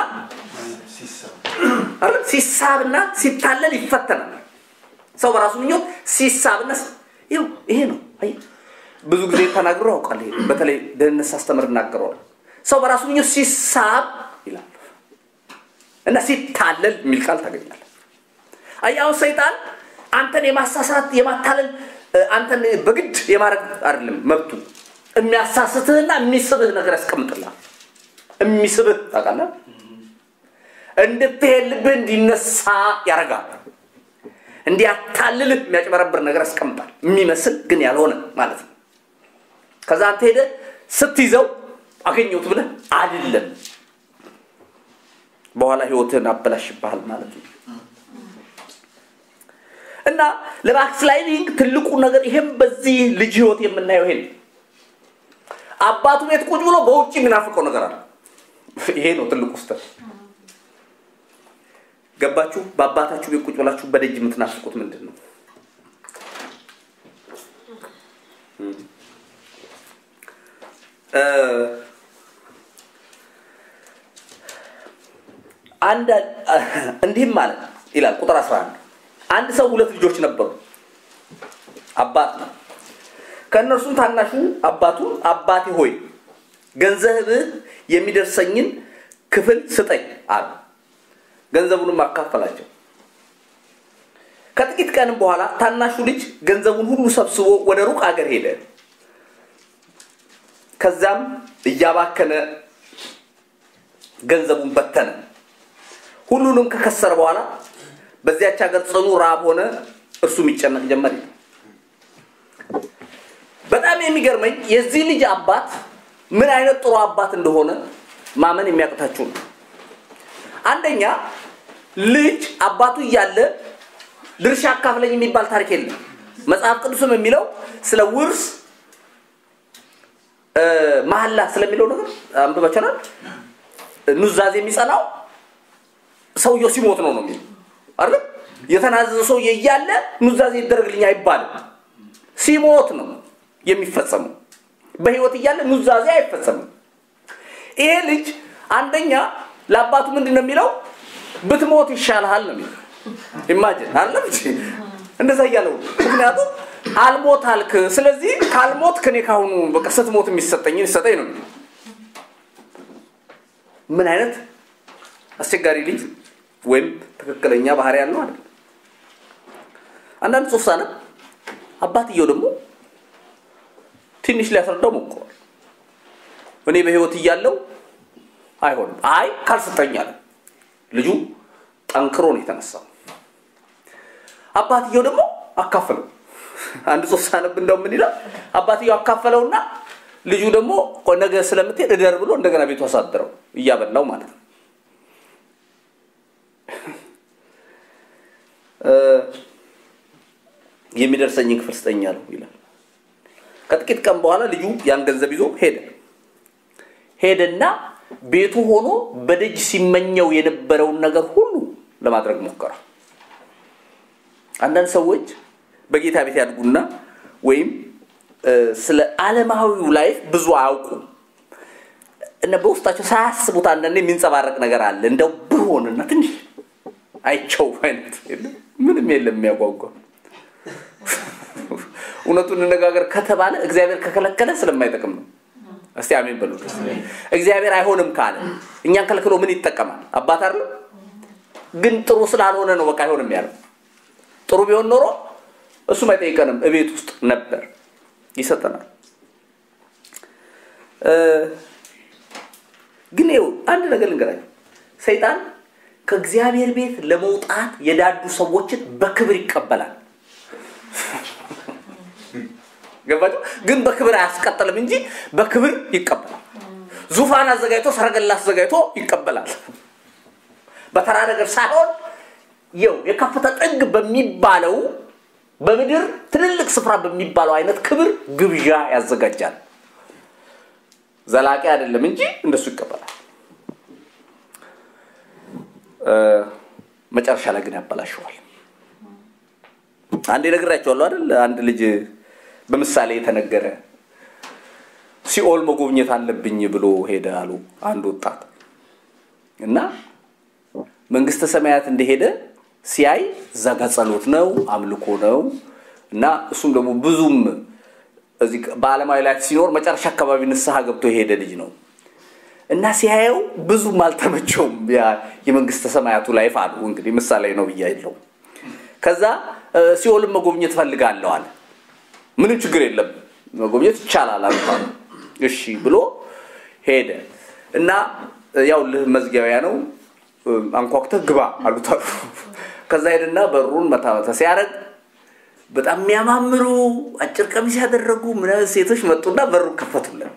ሲሳብና ሲታለል ይፈተናል። ሰው በራሱ ምኞት ሲሳብና ይኸው ይሄ ነው። ብዙ ጊዜ ተናግሮ ያውቃል። ይሄ በተለይ ደህንነት ሳስተምር እናገረዋል። ሰው በራሱ ምኞት ሲሳብ ይላል እና ሲታለል የሚል ቃል ታገኛለህ። አያው ሰይጣን አንተን የማሳሳት የማታለል አንተን በግድ የማድረግ አይደለም መብቱ። የሚያሳስትህና የሚስብህ ነገር ያስቀምጥልሃል። የሚስብህ ታውቃለህ፣ እንድትሄድ ልብህ እንዲነሳ ያደርጋል። እንዲያታልልህ የሚያጭበረብር ነገር ያስቀምጣል። የሚመስል ግን ያልሆነ ማለት ነው። ከዛ አንተ ሄደህ ስትይዘው አገኘሁት ብለህ አይደለም በኋላ ህይወትህን አበላሽብሃል ማለት ነው። እና ለባክስላይዲንግ ትልቁ ነገር ይሄም በዚህ ልጅ ህይወት የምናየው ይሄ አባቱ ቤት ቁጭ ብሎ በውጭ የሚናፍቀው ነገር አለ። ይሄ ነው ትልቁ ስተት። ገባችሁ? በአባታችሁ ቤት ቁጭ ብላችሁ በደጅ የምትናፍቁት ምንድን ነው? አንድ እንዲህም ማለት ይላል ቁጥር 11 አንድ ሰው ሁለት ልጆች ነበሩ አባት ነው ከእነርሱም ታናሹ አባቱ አባቴ ሆይ ገንዘብህ የሚደርሰኝን ክፍል ስጠኝ አሉ ገንዘቡንም አካፈላቸው ከጥቂት ቀንም በኋላ ታናሹ ልጅ ገንዘቡን ሁሉ ሰብስቦ ወደ ሩቅ አገር ሄደ ከዛም እያባከነ ገንዘቡን በተነ ሁሉንም ከከሰረ በኋላ በዚያች ሀገር ጽኑ ረሃብ ሆነ እርሱ የሚጨነቅ ጀመር በጣም የሚገርመኝ የዚህ ልጅ አባት ምን አይነት ጥሩ አባት እንደሆነ ማመን የሚያቅታችሁ ነው አንደኛ ልጅ አባቱ እያለ ድርሻ አካፍለኝ የሚባል ታሪክ የለም መጽሐፍ ቅዱስም የሚለው ስለ ውርስ መሀላ ስለሚለው ነገር አንብባችኋል ኑዛዜ የሚጸናው ሰውየው ሲሞት ነው ነው የሚለው አይደል የተናዘዘ ሰውዬ እያለ ኑዛዜ ይደረግልኝ አይባልም ሲሞት ነው የሚፈጸመው በህይወት እያለ ኑዛዜ አይፈጸምም ይሄ ልጅ አንደኛ ለአባቱ ምንድን ነው የሚለው ብትሞት ይሻልሃል ነው የሚለው ኢማጅን አለም እንደዛ እያለው ምክንያቱም አልሞት አልክ ስለዚህ ካልሞት ከኔ ካሁኑ በቃ ስትሞት የሚሰጠኝን ይሰጠኝ ነው ምን አይነት አስቸጋሪ ልጅ ወይም ትክክለኛ ባህሪ ያለው አይደል አንዳንድ ጽሁፍ ሳነብ አባትየው ደግሞ ትንሽ ሊያስረዳው ሞክሯል እኔ በህይወት እያለው አይሆንም። አይ ካልሰጠኝ አለ ልጁ ጠንክሮ ነው የተነሳው። አባትየው ደግሞ አካፈለው። አንድ ሶስት ሳነብ እንደው ምን ይላል? አባትየው አካፈለውና ልጁ ደግሞ ቆይ ነገ ስለምትሄድ እደር ብሎ እንደገና ቤቱ አሳደረው እያበላው ማለት ነው። የሚደርሰኝን ክፍል ስጠኝ አለው ይላል። ከጥቂት ቀን በኋላ ልጁ ያን ገንዘብ ይዞ ሄደ። ሄደና ቤቱ ሆኖ በደጅ ሲመኘው የነበረውን ነገር ሁሉ ለማድረግ ሞከረ። አንዳንድ ሰዎች በጌታ ቤት ያድጉና ወይም ስለ ዓለማዊው ላይፍ ብዙ አያውቁም እና በውስጣቸው ሳያስቡት አንዳንዴ የሚንጸባረቅ ነገር አለ። እንደው ብሆንና ትንሽ አይቸው አይነት ምንም የለም የሚያጓጓ እውነቱን እንነጋገር ከተባለ እግዚአብሔር ከከለከለ ስለማይጠቅም ነው። እስቲ አሜን በሉ። እግዚአብሔር አይሆንም ካለ እኛን ከልክሎ ምን ይጠቀማል? አባት አይደለም። ግን ጥሩ ስላልሆነ ነው በቃ አይሆንም ያለው። ጥሩ ቢሆን ኖሮ እሱም አይጠይቀንም፣ እቤት ውስጥ ነበር ይሰጠናል። ግን ይኸው አንድ ነገር ልንገራችሁ፣ ሰይጣን ከእግዚአብሔር ቤት ለመውጣት የዳዱ ሰዎችን በክብር ይቀበላል። ገባችሁ? ግን በክብር አያስቀጥልም እንጂ በክብር ይቀበላል። ዙፋን አዘጋጅቶ ሰረገላ አዘጋጅቶ ይቀበላል። በተራ ነገር ሳይሆን ይው የከፍታ ጥግ በሚባለው በምድር ትልልቅ ስፍራ በሚባለው አይነት ክብር ግብዣ ያዘጋጃል። ዘላቂ አይደለም እንጂ እንደሱ ይቀበላል። መጨረሻ ላይ ግን ያበላሸዋል። አንዴ ነግራቸዋለሁ አይደል? አንድ ልጅ በምሳሌ የተነገረ ሲኦል መጎብኘት አለብኝ ብሎ ሄደ አሉ አንድ ወጣት እና መንግስተ ሰማያት እንደሄደ ሲያይ እዛ ጋ ጸሎት ነው አምልኮ ነው እና እሱም ደግሞ ብዙም እዚህ በዓለማዊ ላይፍ ሲኖር መጨረሻ አካባቢ ንስሐ ገብቶ የሄደ ልጅ ነው እና ሲያየው ብዙም አልተመቸውም የመንግስተ ሰማያቱ ላይፍ አሉ እንግዲህ ምሳሌ ነው ብያ የለው ከዛ ሲኦልን መጎብኘት ፈልጋለሁ አለ ምንም ችግር የለም መጎብኘት ይቻላል አሉት እሺ ብሎ ሄደ እና ያው ልህ መዝጊያውያ ነው አንኳኩተህ ግባ አሉት አሉ ከዛ ሄድና በሩን መታ መታ ሲያደርግ በጣም የሚያማምሩ አጭር ቀሚስ ያደረጉ ምናምን ሴቶች መጡና በሩን ከፈቱለት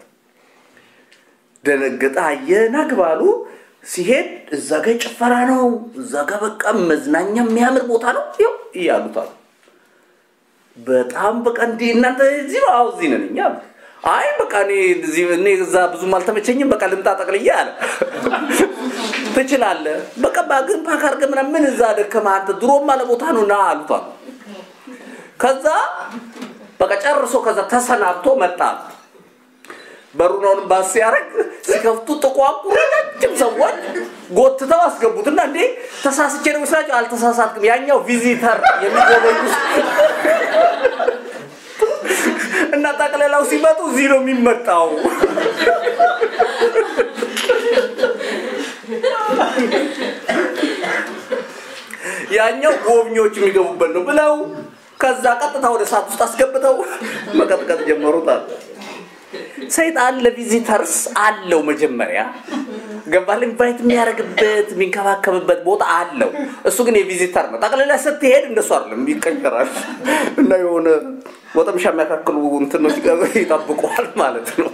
ደነገጠ አየና ግባሉ ሲሄድ እዛ ጋ ጭፈራ ነው እዛ ጋ በቃ መዝናኛ የሚያምር ቦታ ነው ይው እያሉት አሉ በጣም በቃ እንዲህ እናንተ እዚህ ነው አዎ እዚህ ነን እኛ አይ በቃ እኔ እዚህ እኔ እዛ ብዙም አልተመቸኝም በቃ ልምጣ ጠቅልዬ አለ ትችላለህ በቃ ባግን ፓክ አድርገህ ምናምን ምን እዛ ደከመህ አንተ ድሮም አለ ቦታ ነው ና አሉት አሉ ከዛ በቃ ጨርሶ ከዛ ተሰናብቶ መጣ በሩናውን ባስ ሲያደርግ ሲከፍቱ ጥቋቁር ረጃጅም ሰዎች ጎትተው አስገቡትና እንዴ ተሳስቼ ነው ስላቸው አልተሳሳትክም ያኛው ቪዚተር የሚጎበኙ እና ጠቅለላው ሲመጡ እዚህ ነው የሚመጣው ያኛው ጎብኚዎች የሚገቡበት ነው ብለው ከዛ ቀጥታ ወደ ሰዓት ውስጥ አስገብተው መቀጥቀጥ ጀመሩታል ሰይጣን ለቪዚተርስ አለው መጀመሪያ ገባል ኢንቫይት የሚያደርግበት የሚንከባከብበት ቦታ አለው እሱ ግን የቪዚተር ነው ጠቅልላ ስትሄድ እንደሱ አይደለም ይቀየራል እና የሆነ ወጠምሻ የሚያካክሉ እንትኖች ይጠብቀዋል ማለት ነው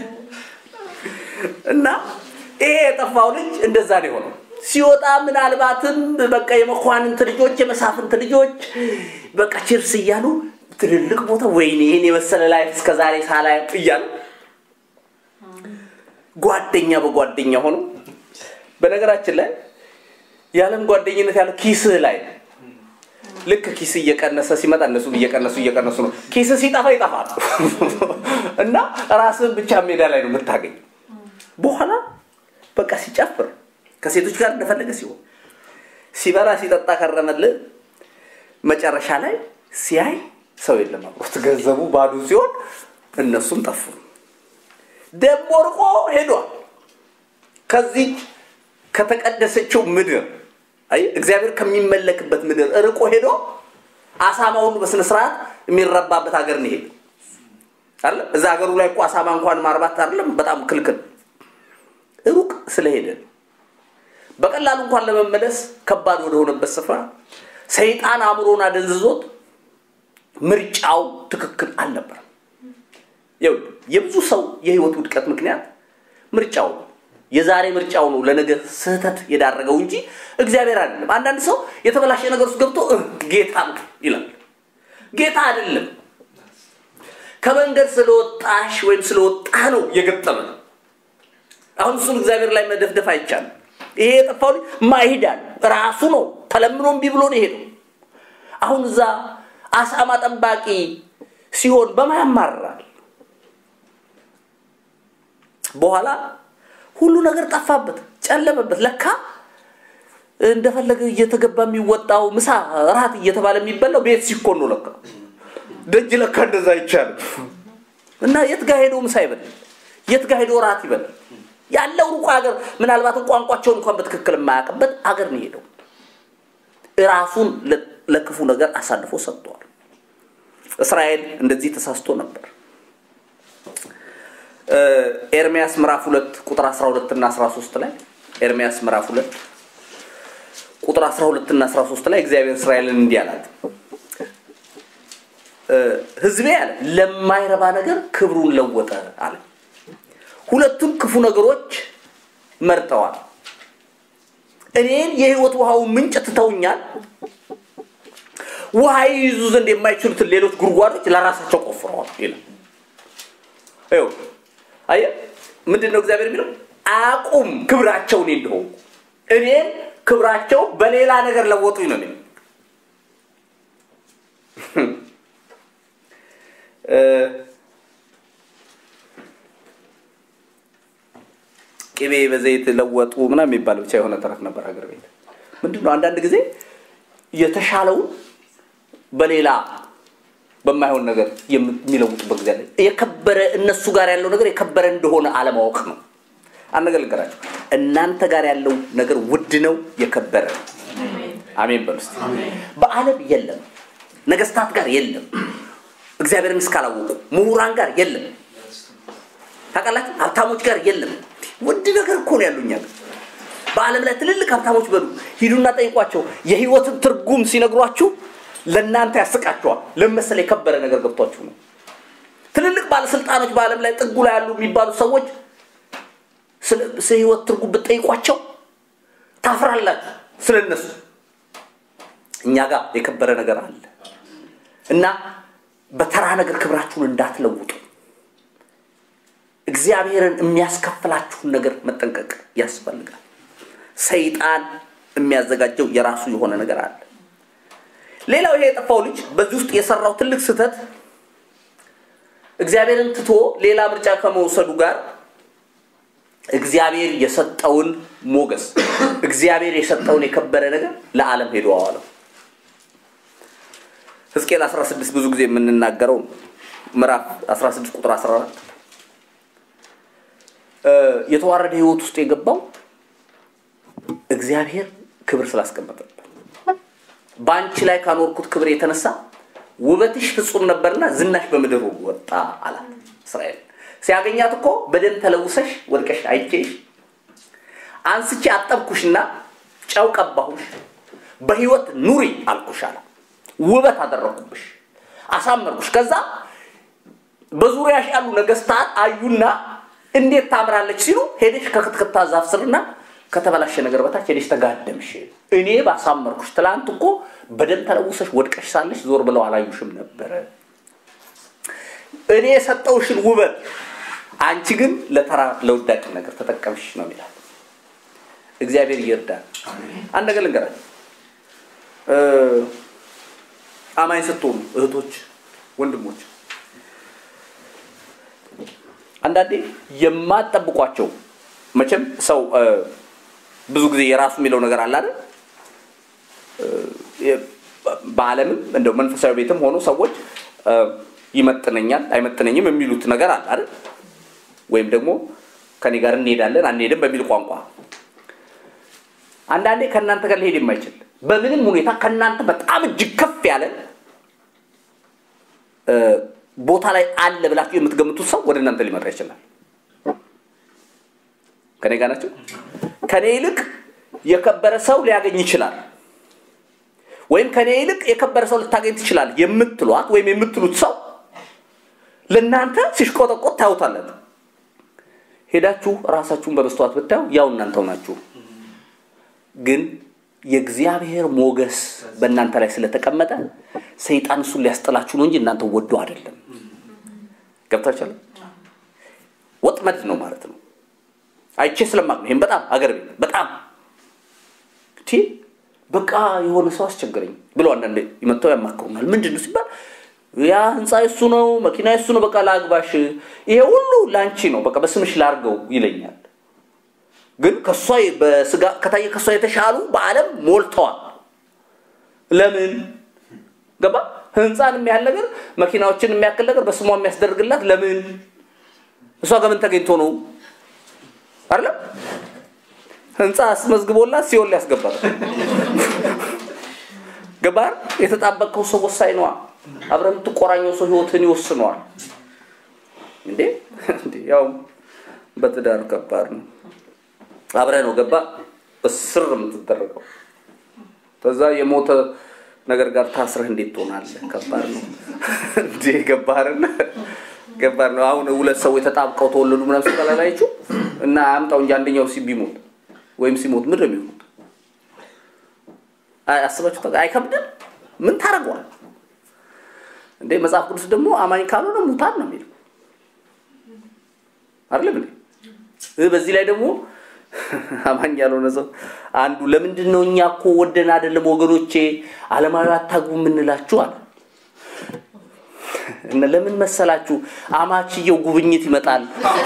እና ይሄ የጠፋው ልጅ እንደዛ ነው የሆነው ሲወጣ ምናልባትም በቃ የመኳንንት ልጆች የመሳፍንት ልጆች በቃ ችርስ እያሉ ትልልቅ ቦታ ወይኔ ይህን የመሰለ ላይ እስከ ዛሬ ሳላይ እያሉ ጓደኛ በጓደኛ ሆኖ በነገራችን ላይ የዓለም ጓደኝነት ያለው ኪስህ ላይ ልክ ኪስ እየቀነሰ ሲመጣ እነሱ እየቀነሱ እየቀነሱ ነው ኪስ ሲጠፋ ይጠፋል እና ራስህን ብቻ ሜዳ ላይ ነው የምታገኝ በኋላ በቃ ሲጨፍር ከሴቶች ጋር እንደፈለገ ሲሆን ሲበላ ሲጠጣ ከረመልህ መጨረሻ ላይ ሲያይ ሰው የለም አብሮት ገንዘቡ ባዶ ሲሆን እነሱም ጠፉ ደግሞ ርቆ ሄዷል ከዚህ ከተቀደሰችው ምድር አይ እግዚአብሔር ከሚመለክበት ምድር ርቆ ሄዶ አሳማ ሁሉ በስነ ስርዓት የሚረባበት ሀገር ነው ሄደ አይደለም እዛ ሀገሩ ላይ እኮ አሳማ እንኳን ማርባት አይደለም በጣም ክልክል ሩቅ ስለሄደ በቀላሉ እንኳን ለመመለስ ከባድ ወደሆነበት ስፍራ ሰይጣን አእምሮን አደንዝዞት ምርጫው ትክክል አልነበረም። የብዙ ሰው የህይወት ውድቀት ምክንያት ምርጫው ነው። የዛሬ ምርጫው ነው ለነገ ስህተት የዳረገው እንጂ እግዚአብሔር አይደለም። አንዳንድ ሰው የተበላሸ ነገር ውስጥ ገብቶ ጌታ ነው ይላል። ጌታ አይደለም። ከመንገድ ስለወጣሽ ወይም ስለወጣ ነው የገጠመ ነው። አሁን እሱን እግዚአብሔር ላይ መደፍደፍ አይቻልም። ይሄ የጠፋው ልጅ ማይሄዳል ራሱ ነው ተለምኖ እምቢ ብሎ ነው የሄደው። አሁን እዛ አሳማ ጠባቂ ሲሆን በማ ያማርራል? በኋላ ሁሉ ነገር ጠፋበት፣ ጨለመበት። ለካ እንደፈለገ እየተገባ የሚወጣው ምሳ ራት እየተባለ የሚበላው ቤት ሲኮን ነው። ለካ ደጅ ለካ እንደዛ አይቻልም። እና የት ጋር ሄዶ ምሳ ይበላል? የት ጋር ሄዶ ራት ይበላል? ያለው ሩቅ ሀገር ምናልባትም ቋንቋቸውን እንኳን በትክክል የማያውቅበት አገር ነው ሄደው ራሱን ለክፉ ነገር አሳልፎ ሰጥቷል። እስራኤል እንደዚህ ተሳስቶ ነበር። ኤርሚያስ ምዕራፍ 2 ቁጥር 12 እና 13 ላይ ኤርሚያስ ምዕራፍ 2 ቁጥር 12 እና 13 ላይ እግዚአብሔር እስራኤልን እንዲህ አላት፣ ህዝቤ አለ ለማይረባ ነገር ክብሩን ለወጠ አለ። ሁለቱም ክፉ ነገሮች መርጠዋል። እኔን የህይወት ውሃው ምንጭ ትተውኛል። ውሃ ይይዙ ዘንድ የማይችሉትን ሌሎች ጉድጓዶች ለራሳቸው ቆፍረዋል ይላል። ይኸው አየህ፣ ምንድን ነው እግዚአብሔር የሚለው? አቁም ክብራቸው እኔ እንደሆንኩ እኔን ክብራቸው በሌላ ነገር ለወጡኝ ነው የሚለው። ቅቤ በዘይት ለወጡ ምናምን የሚባል ብቻ የሆነ ተረት ነበር ሀገር ቤት። ምንድን ነው አንዳንድ ጊዜ የተሻለውን በሌላ በማይሆን ነገር የሚለውጡበት ጊዜ አለ። የከበረ እነሱ ጋር ያለው ነገር የከበረ እንደሆነ አለማወቅ ነው። አንድ ነገር ልንገራቸው፣ እናንተ ጋር ያለው ነገር ውድ ነው፣ የከበረ ነው። አሜን በሉ እስቲ። በዓለም የለም፣ ነገስታት ጋር የለም፣ እግዚአብሔርን እስካላወቁ ምሁራን ጋር የለም፣ ታውቃላችሁ፣ ሀብታሞች ጋር የለም። ውድ ነገር እኮ ነው ያሉኛ በዓለም ላይ ትልልቅ ሀብታሞች በሉ ሂዱና ጠይቋቸው። የህይወትን ትርጉም ሲነግሯችሁ ለእናንተ ያስቃችኋል። ለመሰለ የከበረ ነገር ገብቷችሁ ነው። ትልልቅ ባለስልጣኖች በዓለም ላይ ጥጉ ላይ ያሉ የሚባሉ ሰዎች ስለ ህይወት ትርጉም ብትጠይቋቸው ታፍራላችሁ ስለ እነሱ። እኛ ጋር የከበረ ነገር አለ እና በተራ ነገር ክብራችሁን እንዳትለውጡ እግዚአብሔርን የሚያስከፍላችሁን ነገር መጠንቀቅ ያስፈልጋል። ሰይጣን የሚያዘጋጀው የራሱ የሆነ ነገር አለ። ሌላው ይሄ የጠፋው ልጅ በዚህ ውስጥ የሰራው ትልቅ ስህተት እግዚአብሔርን ትቶ ሌላ ምርጫ ከመውሰዱ ጋር እግዚአብሔር የሰጠውን ሞገስ እግዚአብሔር የሰጠውን የከበረ ነገር ለዓለም ሄዶ አዋለው። ሕዝቅኤል 16 ብዙ ጊዜ የምንናገረው ምዕራፍ 16 ቁጥር 14 የተዋረደ ህይወት ውስጥ የገባው እግዚአብሔር ክብር ስላስቀመጠበት በአንቺ ላይ ካኖርኩት ክብር የተነሳ ውበትሽ ፍጹም ነበርና ዝናሽ በምድር ወጣ አላት። እስራኤል ሲያገኛት እኮ በደም ተለውሰሽ ወድቀሽ አይቼሽ አንስቼ አጠብኩሽና ጨው ቀባሁሽ፣ በህይወት ኑሪ አልኩሽ አለ። ውበት አደረኩብሽ፣ አሳመርኩሽ። ከዛ በዙሪያሽ ያሉ ነገስታት አዩና እንዴት ታምራለች ሲሉ ሄደሽ ከክትክታ ዛፍ ስርና ከተበላሸ ነገር በታች ሄደሽ ተጋደምሽ። እኔ ባሳመርኩሽ። ትላንት እኮ በደም ተለውሰሽ ወድቀሽ ሳለሽ ዞር ብለው አላዩሽም ነበረ። እኔ የሰጠውሽን ውበት አንቺ ግን ለተራ ለውዳቂ ነገር ተጠቀምሽ ነው የሚላል። እግዚአብሔር ይርዳል። አንድ ነገር ልንገራችሁ። አማኝ ስትሆኑ እህቶች፣ ወንድሞች አንዳንዴ የማትጠብቋቸው መቼም ሰው ብዙ ጊዜ የራሱ የሚለው ነገር አለ አይደል? በዓለምም እንደው መንፈሳዊ ቤትም ሆኖ ሰዎች ይመጥነኛል አይመጥነኝም የሚሉት ነገር አለ አይደል? ወይም ደግሞ ከኔ ጋር እንሄዳለን አንሄድም በሚል ቋንቋ አንዳንዴ ከእናንተ ጋር ሊሄድ የማይችል በምንም ሁኔታ ከእናንተ በጣም እጅግ ከፍ ያለ ቦታ ላይ አለ ብላችሁ የምትገምቱት ሰው ወደ እናንተ ሊመጣ ይችላል። ከኔ ጋር ናቸው። ከኔ ይልቅ የከበረ ሰው ሊያገኝ ይችላል፣ ወይም ከኔ ይልቅ የከበረ ሰው ልታገኝ ትችላል የምትሏት ወይም የምትሉት ሰው ለእናንተ ሲሽቆጠቆጥ ታዩታላችሁ። ሄዳችሁ ራሳችሁን በመስተዋት ብታዩ ያው እናንተው ናችሁ። ግን የእግዚአብሔር ሞገስ በእናንተ ላይ ስለተቀመጠ ሰይጣን እሱን ሊያስጥላችሁ ነው እንጂ እናንተ ወዶ አይደለም። ገብታችኋል? ወጥመድ ነው ማለት ነው። አይቼ ስለማቅ ነው። ይህም በጣም አገር ቤት በጣም ቲ በቃ የሆነ ሰው አስቸገረኝ ብሎ አንዳንዴ ይመጥተው ያማክሩናል። ምንድን ነው ሲባል ያ ህንፃ የሱ ነው፣ መኪና የሱ ነው፣ በቃ ላግባሽ፣ ይሄ ሁሉ ለአንቺ ነው፣ በቃ በስምሽ ላርገው ይለኛል። ግን ከሷ በስጋ ከታየ ከሷ የተሻሉ በዓለም ሞልተዋል። ለምን ገባ? ህንፃን የሚያህል ነገር መኪናዎችን የሚያክል ነገር በስሟ የሚያስደርግላት ለምን? እሷ ከምን ተገኝቶ ነው አይደለም? ህንፃ አስመዝግቦላት ሲሆን ሊያስገባት ገባር የተጣበቀው ሰው ወሳኝ ነዋ። አብረ የምትቆራኘው ሰው ህይወትን ይወስነዋል። እንዴ ያው በትዳር ከባድ ነው። አብረ ነው ገባ እስር የምትደረገው ከዛ የሞተ ነገር ጋር ታስረህ እንዴት ትሆናለህ? ከባድ ነው እንዴ ገባርን ገባር ነው። አሁን ሁለት ሰዎች ተጣብቀው ተወለዱ ምናምን ሲባላላችሁ እና አምጣው እንጂ አንደኛው ሲ ቢሞት ወይም ሲሞት ምንድን ነው የሚሆኑት? አስባችሁ አይከብድም? ምን ታደርገዋል እንዴ? መጽሐፍ ቅዱስ ደግሞ አማኝ ካልሆነ ሙታን ነው የሚለው አይደለም እንዴ? በዚህ ላይ ደግሞ አማኝ ያልሆነ ሰው አንዱ ለምንድን ነው እኛ እኮ ወደን አይደለም ወገኖቼ አለማዊ አታግቡ የምንላችሁ አለ እና ለምን መሰላችሁ አማችየው ጉብኝት ይመጣል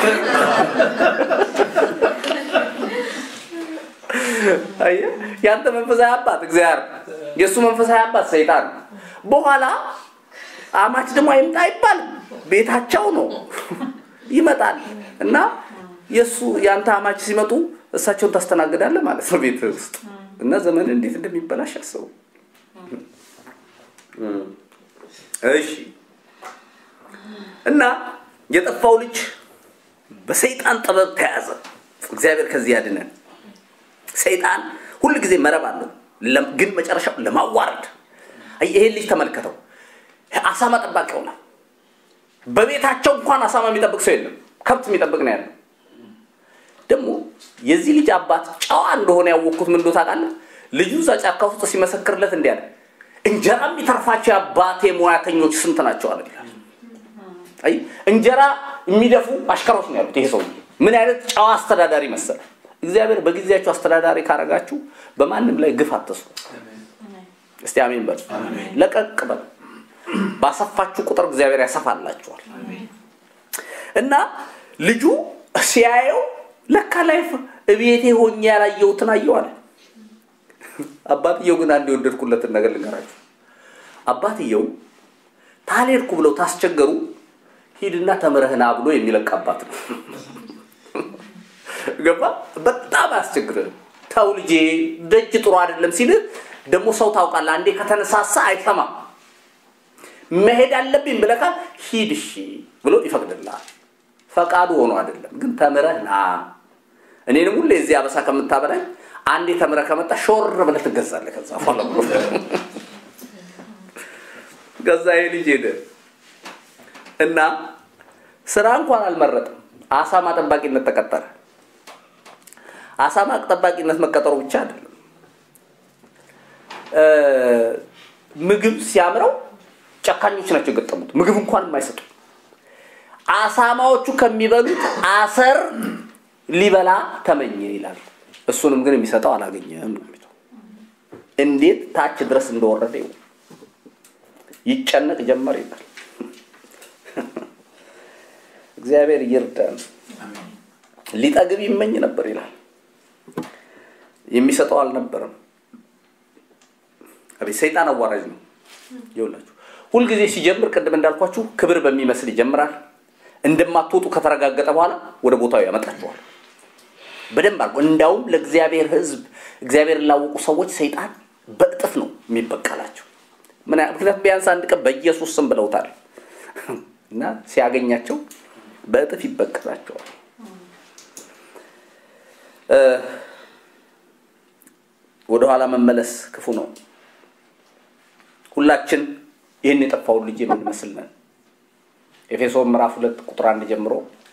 አየህ ያንተ መንፈሳዊ አባት እግዚአብሔር የእሱ መንፈሳዊ አባት ሰይጣን በኋላ አማች ደግሞ አይምጣ አይባልም ቤታቸው ነው ይመጣል እና የእሱ የአንተ አማች ሲመጡ እሳቸውን ታስተናግዳለህ ማለት ነው ቤት ውስጥ እና ዘመን እንዴት እንደሚበላሽ አስቡ እሺ እና የጠፋው ልጅ በሰይጣን ጥበብ ተያዘ እግዚአብሔር ከዚህ ያድነን ሰይጣን ሁል ጊዜ መረብ አለው ግን መጨረሻው ለማዋረድ ይሄን ልጅ ተመልከተው አሳማ ጠባቂ ሆናል በቤታቸው እንኳን አሳማ የሚጠብቅ ሰው የለም ከብት የሚጠብቅ ነው ያለው ደግሞ የዚህ ልጅ አባት ጨዋ እንደሆነ ያወቅኩት ምን ታውቃለህ ልጁ እዛ ጫካ ውስጥ ሲመሰክርለት እንዲህ አለ እንጀራ የሚተርፋቸው የአባቴ ሙያተኞች ስንት ናቸው አለ ይላል አይ እንጀራ የሚደፉ አሽከሮች ነው ያሉት ይሄ ሰው ምን አይነት ጨዋ አስተዳዳሪ መሰለ እግዚአብሔር በጊዜያችሁ አስተዳዳሪ ካረጋችሁ በማንም ላይ ግፍ አትስሩ እስቲ አሜን በሉ ለቀቅ በሉ ባሰፋችሁ ቁጥር እግዚአብሔር ያሰፋላችኋል እና ልጁ ሲያየው ለካ ላይፍ እቤቴ ሆኜ ያላየሁትን አየዋል አባትየው ግን አንድ የወደድኩለትን ነገር ልንገራችሁ አባትየው ታልሄድኩ ብለው ታስቸገሩ ሂድና ተምረህና ብሎ የሚለቅ አባት ነው ገባ በጣም አያስቸግርህም ተው ልጄ ደጅ ጥሩ አይደለም ሲል ደግሞ ሰው ታውቃለህ አንዴ ከተነሳሳ አይሰማም መሄድ አለብኝ ብለካ ሂድ እሺ ብሎ ይፈቅድልሃል ፈቃዱ ሆኖ አይደለም ግን ተምረህ ና እኔንም ሁሌ እዚህ አበሳ ከምታበላኝ አንዴ ተምረ ከመጣ ሾር ብለህ ትገዛለህ ከዛ በኋላ ገዛ ይሄ ልጅ ሄደ እና ስራ እንኳን አልመረጥም አሳማ ጠባቂነት ተቀጠረ አሳማ ጠባቂነት መቀጠሩ ብቻ አይደለም ምግብ ሲያምረው ጨካኞች ናቸው የገጠሙት ምግብ እንኳን የማይሰጡ አሳማዎቹ ከሚበሉት አሰር ሊበላ ተመኘ ይላል እሱንም ግን የሚሰጠው አላገኘም ነው የሚለው እንዴት ታች ድረስ እንደወረደ ይው ይጨነቅ ጀመር ይላል እግዚአብሔር ይርዳን ሊጠግብ ይመኝ ነበር ይላል የሚሰጠው አልነበረም አቤት ሰይጣን አዋራጅ ነው ይውላችሁ ሁልጊዜ ሲጀምር ቅድም እንዳልኳችሁ ክብር በሚመስል ይጀምራል እንደማትወጡ ከተረጋገጠ በኋላ ወደ ቦታው ያመጣችኋል በደንብ አድርጎ እንዳውም ለእግዚአብሔር ህዝብ እግዚአብሔር ላወቁ ሰዎች ሰይጣን በእጥፍ ነው የሚበቀላቸው ምክንያቱም ቢያንስ አንድ ቀን በኢየሱስ ስም ብለውታል እና ሲያገኛቸው በእጥፍ ይበቀላቸዋል። ወደኋላ መመለስ ክፉ ነው። ሁላችን ይህን የጠፋውን ልጅ የምንመስል ነን። ኤፌሶን ምዕራፍ ሁለት ቁጥር አንድ ጀምሮ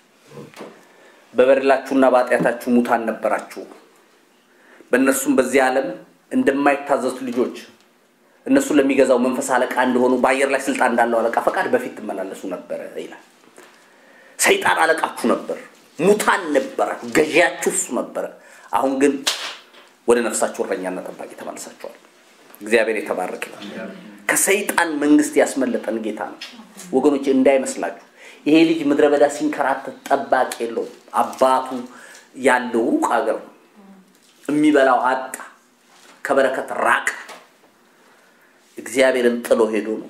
በበደላችሁና በኃጢአታችሁ ሙታን ነበራችሁ፣ በእነርሱም በዚህ ዓለም እንደማይታዘዙ ልጆች እነሱን ለሚገዛው መንፈስ አለቃ እንደሆኑ በአየር ላይ ስልጣን እንዳለው አለቃ ፈቃድ በፊት ትመላለሱ ነበረ ይላል። ሰይጣን አለቃችሁ ነበር፣ ሙታን ነበራችሁ፣ ገዢያችሁ እሱ ነበረ። አሁን ግን ወደ ነፍሳችሁ እረኛና ጠባቂ ተመልሳችኋል። እግዚአብሔር የተባረክ ይላል። ከሰይጣን መንግስት ያስመለጠን ጌታ ነው ወገኖች፣ እንዳይመስላችሁ ይሄ ልጅ ምድረ በዳ ሲንከራተት ጠባቂ የለውም። አባቱ ያለው ሩቅ ሀገር ነው። የሚበላው አጣ፣ ከበረከት ራቅ። እግዚአብሔርን ጥሎ ሄዶ ነው።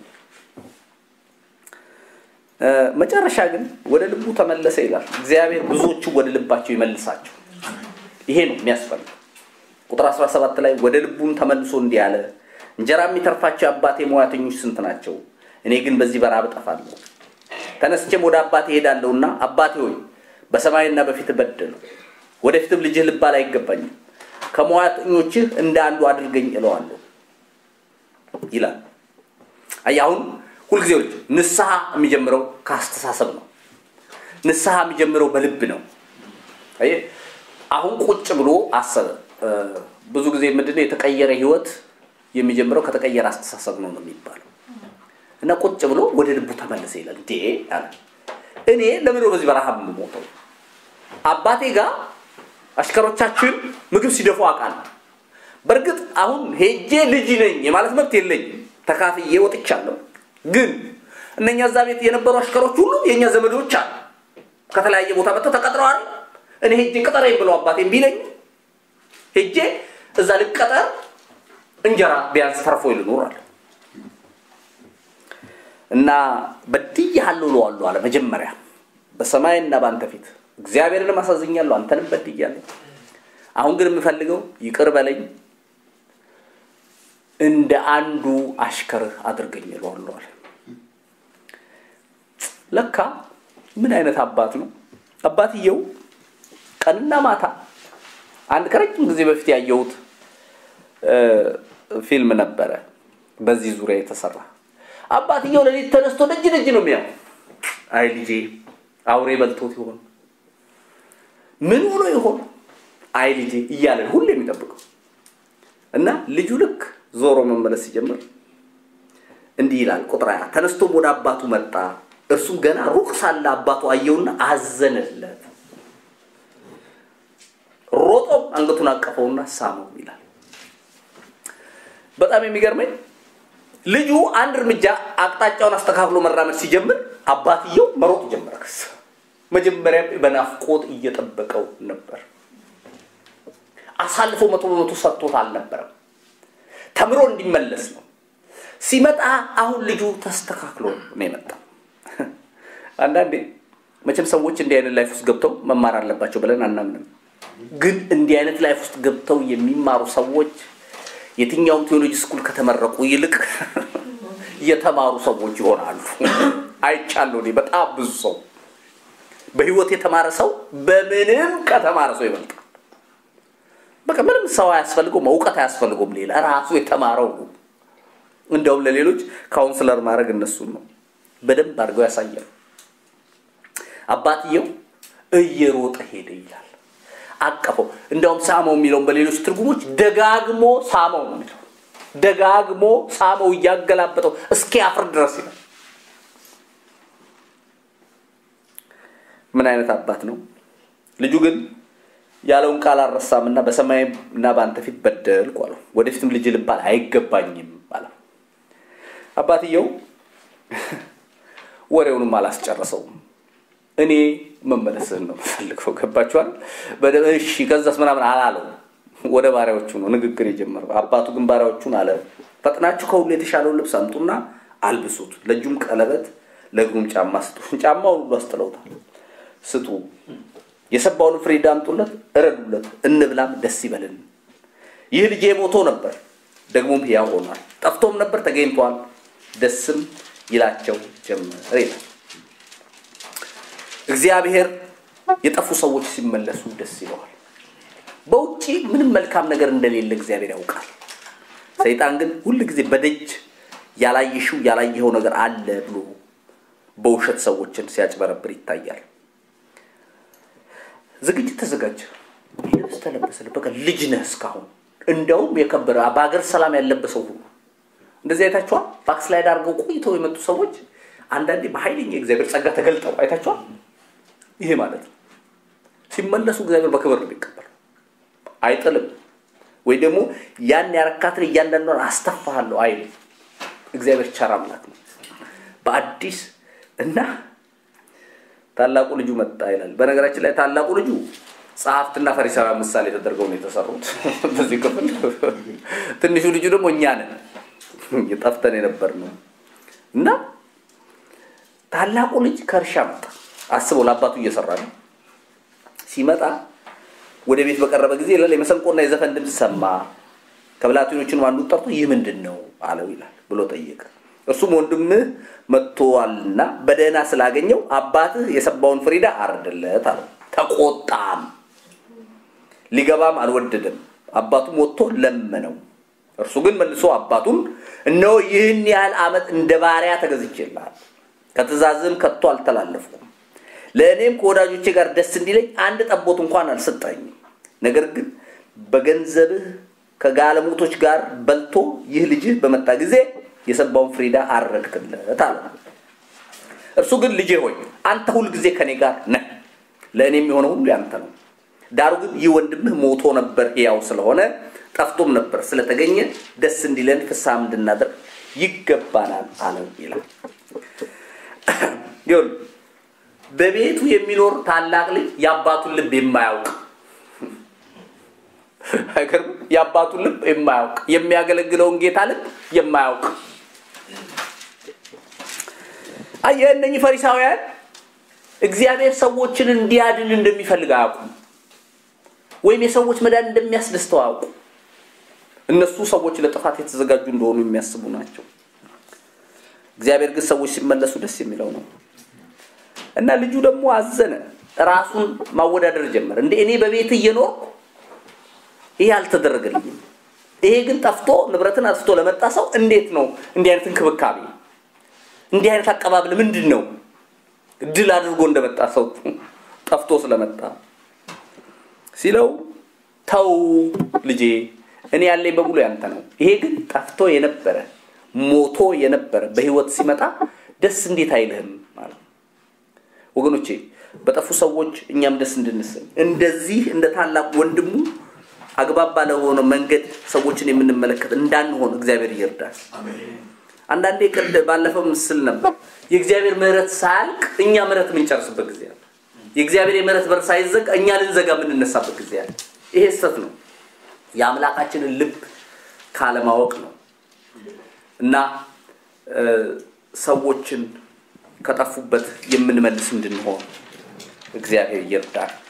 መጨረሻ ግን ወደ ልቡ ተመለሰ ይላል። እግዚአብሔር ብዙዎቹ ወደ ልባቸው ይመልሳቸው። ይሄ ነው የሚያስፈልገው። ቁጥር 17 ላይ ወደ ልቡም ተመልሶ እንዲህ አለ፣ እንጀራ የሚተርፋቸው የአባቴ ሙያተኞች ስንት ናቸው? እኔ ግን በዚህ በራብ እጠፋለሁ። ተነስቼም ወደ አባቴ እሄዳለሁና አባቴ ሆይ በሰማይና በፊት በደሉ፣ ወደፊትም ልጅህ ልባል አይገባኝም። ከሙያተኞችህ እንደ አንዱ አድርገኝ እለዋለሁ ይላል። አይ አሁን ሁልጊዜ ልጅ ንስሐ የሚጀምረው ከአስተሳሰብ ነው። ንስሐ የሚጀምረው በልብ ነው። አይ አሁን ቁጭ ብሎ አሰበ። ብዙ ጊዜ ምንድነው የተቀየረ ህይወት የሚጀምረው ከተቀየረ አስተሳሰብ ነው ነው የሚባለው። እና ቁጭ ብሎ ወደ ልቡ ተመለሰ ይላል። እንዴ አለ እኔ ለምን በዚህ በረሃብ የምሞተው? አባቴ ጋር አሽከሮቻችን ምግብ ሲደፉ አውቃለሁ። በእርግጥ አሁን ሄጄ ልጅ ነኝ የማለት መብት የለኝም። ተካፍዬ ወጥቻለሁ። ግን እነኛ እዛ ቤት የነበሩ አሽከሮች ሁሉ የእኛ ዘመዶች አሉ። ከተለያየ ቦታ መጥተው ተቀጥረዋል። እኔ ሄጄ ቅጠረኝ ብለው አባቴም ቢለኝ ሄጄ እዛ ልቀጠር እንጀራ ቢያንስ ተርፎ ይልኖራል እና በድያለሁ እለዋለሁ አለ። መጀመሪያ በሰማይና በአንተ ፊት እግዚአብሔርንም አሳዝኛለሁ፣ አንተንም በድያለሁ። አሁን ግን የምፈልገው ይቅር በለኝ፣ እንደ አንዱ አሽከርህ አድርገኝ እለዋለሁ አለ። ለካ ምን አይነት አባት ነው አባትየው! ቀንና ማታ አንድ ከረጅም ጊዜ በፊት ያየሁት ፊልም ነበረ በዚህ ዙሪያ የተሰራ አባትየው ለሊት ተነስቶ ደጅ ደጅ ነው የሚያው። አይ ልጄ አውሬ በልቶት ይሆን ምን ሆኖ ይሆን አይ ልጄ እያለ ሁሉ የሚጠብቀው እና ልጁ ልክ ዞሮ መመለስ ሲጀምር እንዲህ ይላል ቁጥር ሃያ ተነስቶም ወደ አባቱ መጣ። እርሱም ገና ሩቅ ሳለ አባቱ አየውና አዘነለት። ሮጦም አንገቱን አቀፈውና ሳመው ይላል። በጣም የሚገርመኝ ልጁ አንድ እርምጃ አቅጣጫውን አስተካክሎ መራመድ ሲጀምር አባትየው መሮጥ ጀመረ። ከስ መጀመሪያ በናፍቆት እየጠበቀው ነበር። አሳልፎ መቶ በመቶ ሰጥቶት አልነበረም። ተምሮ እንዲመለስ ነው። ሲመጣ አሁን ልጁ ተስተካክሎ ነው የመጣው። አንዳንዴ መቼም ሰዎች እንዲህ አይነት ላይፍ ውስጥ ገብተው መማር አለባቸው ብለን አናምንም። ግን እንዲህ አይነት ላይፍ ውስጥ ገብተው የሚማሩ ሰዎች የትኛውም ቴዎሎጂ ስኩል ከተመረቁ ይልቅ የተማሩ ሰዎች ይሆናሉ። አይቻለሁ እኔ በጣም ብዙ ሰው በህይወት የተማረ ሰው በምንም ከተማረ ሰው ይበልጣል። በቃ ምንም ሰው አያስፈልገውም፣ እውቀት አያስፈልገውም። ሌላ ራሱ የተማረው ነው። እንደውም ለሌሎች ካውንስለር ማድረግ እነሱን ነው በደንብ አድርገው ያሳያሉ። አባትየው እየሮጠ ሄደ ይላል። አቀፈው። እንደውም ሳመው የሚለውን በሌሎች ትርጉሞች ደጋግሞ ሳመው ነው የሚለው። ደጋግሞ ሳመው እያገላበጠው እስኪ አፍር ድረስ ይላል። ምን አይነት አባት ነው! ልጁ ግን ያለውን ቃል አልረሳም እና በሰማይና በአንተ ፊት በደልኩ አለው። ወደፊትም ልጅ ልባል አይገባኝም አለው። አባትየው ወሬውንም አላስጨረሰውም። እኔ መመለስህን ነው የምፈልገው። ገባችኋል? እሺ ከዛስ ምናምን አላለው። ወደ ባሪያዎቹ ነው ንግግር የጀመረው። አባቱ ግን ባሪያዎቹን አለ፣ ፈጥናችሁ ከሁሉ የተሻለውን ልብስ አምጡና አልብሱት፣ ለእጁም ቀለበት፣ ለእግሩም ጫማ ስጡ። ጫማውን ሁሉ አስጥለውታል። ስጡ፣ የሰባውን ፍሪዳ አምጡለት፣ እረዱለት፣ እንብላም፣ ደስ ይበልን። ይህ ልጄ ሞቶ ነበር፣ ደግሞም ሕያው ሆኗል፣ ጠፍቶም ነበር፣ ተገኝቷል፣ ደስም ይላቸው ጀመር ይላል። እግዚአብሔር የጠፉ ሰዎች ሲመለሱ ደስ ይለዋል። በውጭ ምንም መልካም ነገር እንደሌለ እግዚአብሔር ያውቃል። ሰይጣን ግን ሁል ጊዜ በደጅ ያላየሽው ያላየኸው ነገር አለ ብሎ በውሸት ሰዎችን ሲያጭበረብር ይታያል። ዝግጅት ተዘጋጀ፣ ልብስ ተለበሰ። በቃ ልጅ ነህ እስካሁን እንደውም የከበረ በሀገር ሰላም ያለበሰው ሁሉ እንደዚህ አይታችኋል። ባክስላይድ አድርገው ቆይተው የመጡ ሰዎች አንዳንዴ በኃይለኛ የእግዚአብሔር ጸጋ ተገልጠው አይታችኋል። ይሄ ማለት ነው ሲመለሱ እግዚአብሔር በክብር ነው የሚቀበል፣ አይጥልም። ወይ ደግሞ ያን ያረካትን እያንዳንዷን አስተፋሃለሁ አይልም። እግዚአብሔር ቸር አምላክ ነው። በአዲስ እና ታላቁ ልጁ መጣ ይላል። በነገራችን ላይ ታላቁ ልጁ ጸሐፍትና ፈሪሳውያን ምሳሌ ተደርገው ነው የተሰሩት በዚህ ክፍል። ትንሹ ልጁ ደግሞ እኛ ነን ጠፍተን የነበር ነው እና ታላቁ ልጅ ከእርሻ መጣ። አስበው ለአባቱ እየሰራ ነው። ሲመጣ ወደ ቤት በቀረበ ጊዜ ይላል የመሰንቆና የዘፈን ድምፅ ሰማ። ከብላቴኖቹንም አንዱ ጠርቶ ይህ ምንድን ነው አለው ይላል ብሎ ጠየቀ። እርሱም ወንድምህ መጥቶአልና በደህና ስላገኘው አባትህ የሰባውን ፍሪዳ አርድለት አለው። ተቆጣም፣ ሊገባም አልወደደም። አባቱም ወጥቶ ለመነው። እርሱ ግን መልሶ አባቱን እነሆ ይህን ያህል ዓመት እንደ ባሪያ ተገዝቼልሃል፣ ከትእዛዝም ከቶ አልተላለፍኩም። ለእኔም ከወዳጆቼ ጋር ደስ እንዲለኝ አንድ ጠቦት እንኳን አልሰጠኝም። ነገር ግን በገንዘብህ ከጋለሞቶች ጋር በልቶ ይህ ልጅህ በመጣ ጊዜ የሰባውን ፍሪዳ አረድክለት አለ። እርሱ ግን ልጄ ሆይ አንተ ሁል ጊዜ ከኔ ጋር ነህ፣ ለእኔ የሚሆነው ሁሉ ያንተ ነው። ዳሩ ግን ይህ ወንድምህ ሞቶ ነበር ሕያው ስለሆነ ጠፍቶም ነበር ስለተገኘ ደስ እንዲለን ፍስሐም እንድናደርግ ይገባናል አለው ይላል። ይሁን በቤቱ የሚኖር ታላቅ ልጅ የአባቱን ልብ የማያውቅ አይገርም? የአባቱን ልብ የማያውቅ የሚያገለግለውን ጌታ ልብ የማያውቅ አየህ፣ እነኚህ ፈሪሳውያን እግዚአብሔር ሰዎችን እንዲያድን እንደሚፈልግ አያውቁም፣ ወይም የሰዎች መዳን እንደሚያስደስተው አያውቁም። እነሱ ሰዎች ለጥፋት የተዘጋጁ እንደሆኑ የሚያስቡ ናቸው። እግዚአብሔር ግን ሰዎች ሲመለሱ ደስ የሚለው ነው እና ልጁ ደግሞ አዘነ፣ ራሱን ማወዳደር ጀመረ። እንደ እኔ በቤት እየኖርኩ ይሄ አልተደረገልኝም፣ ይሄ ግን ጠፍቶ ንብረትን አጥፍቶ ለመጣ ሰው እንዴት ነው እንዲህ አይነት እንክብካቤ፣ እንዲህ አይነት አቀባበል ምንድን ነው? ድል አድርጎ እንደመጣ ሰው ጠፍቶ ስለመጣ ሲለው ተው ልጄ እኔ ያለኝ በሙሉ ያንተ ነው። ይሄ ግን ጠፍቶ የነበረ ሞቶ የነበረ በህይወት ሲመጣ ደስ እንዴት አይልህም ማለት ወገኖቼ፣ በጠፉ ሰዎች እኛም ደስ እንድንሰኝ እንደዚህ እንደ ታላቅ ወንድሙ አግባብ ባለሆነ መንገድ ሰዎችን የምንመለከት እንዳንሆን እግዚአብሔር ይርዳል። አንዳንዴ ቅድ ባለፈው ምስል ነበር የእግዚአብሔር ምሕረት ሳያልቅ እኛ ምሕረት የምንጨርስበት ጊዜ አለ። የእግዚአብሔር የምሕረት በር ሳይዘጋ እኛ ልንዘጋ የምንነሳበት ጊዜ አለ። ይሄ ስህተት ነው። የአምላካችንን ልብ ካለማወቅ ነው እና ሰዎችን ከጠፉበት የምንመልስ እንድንሆን እግዚአብሔር ይርዳል።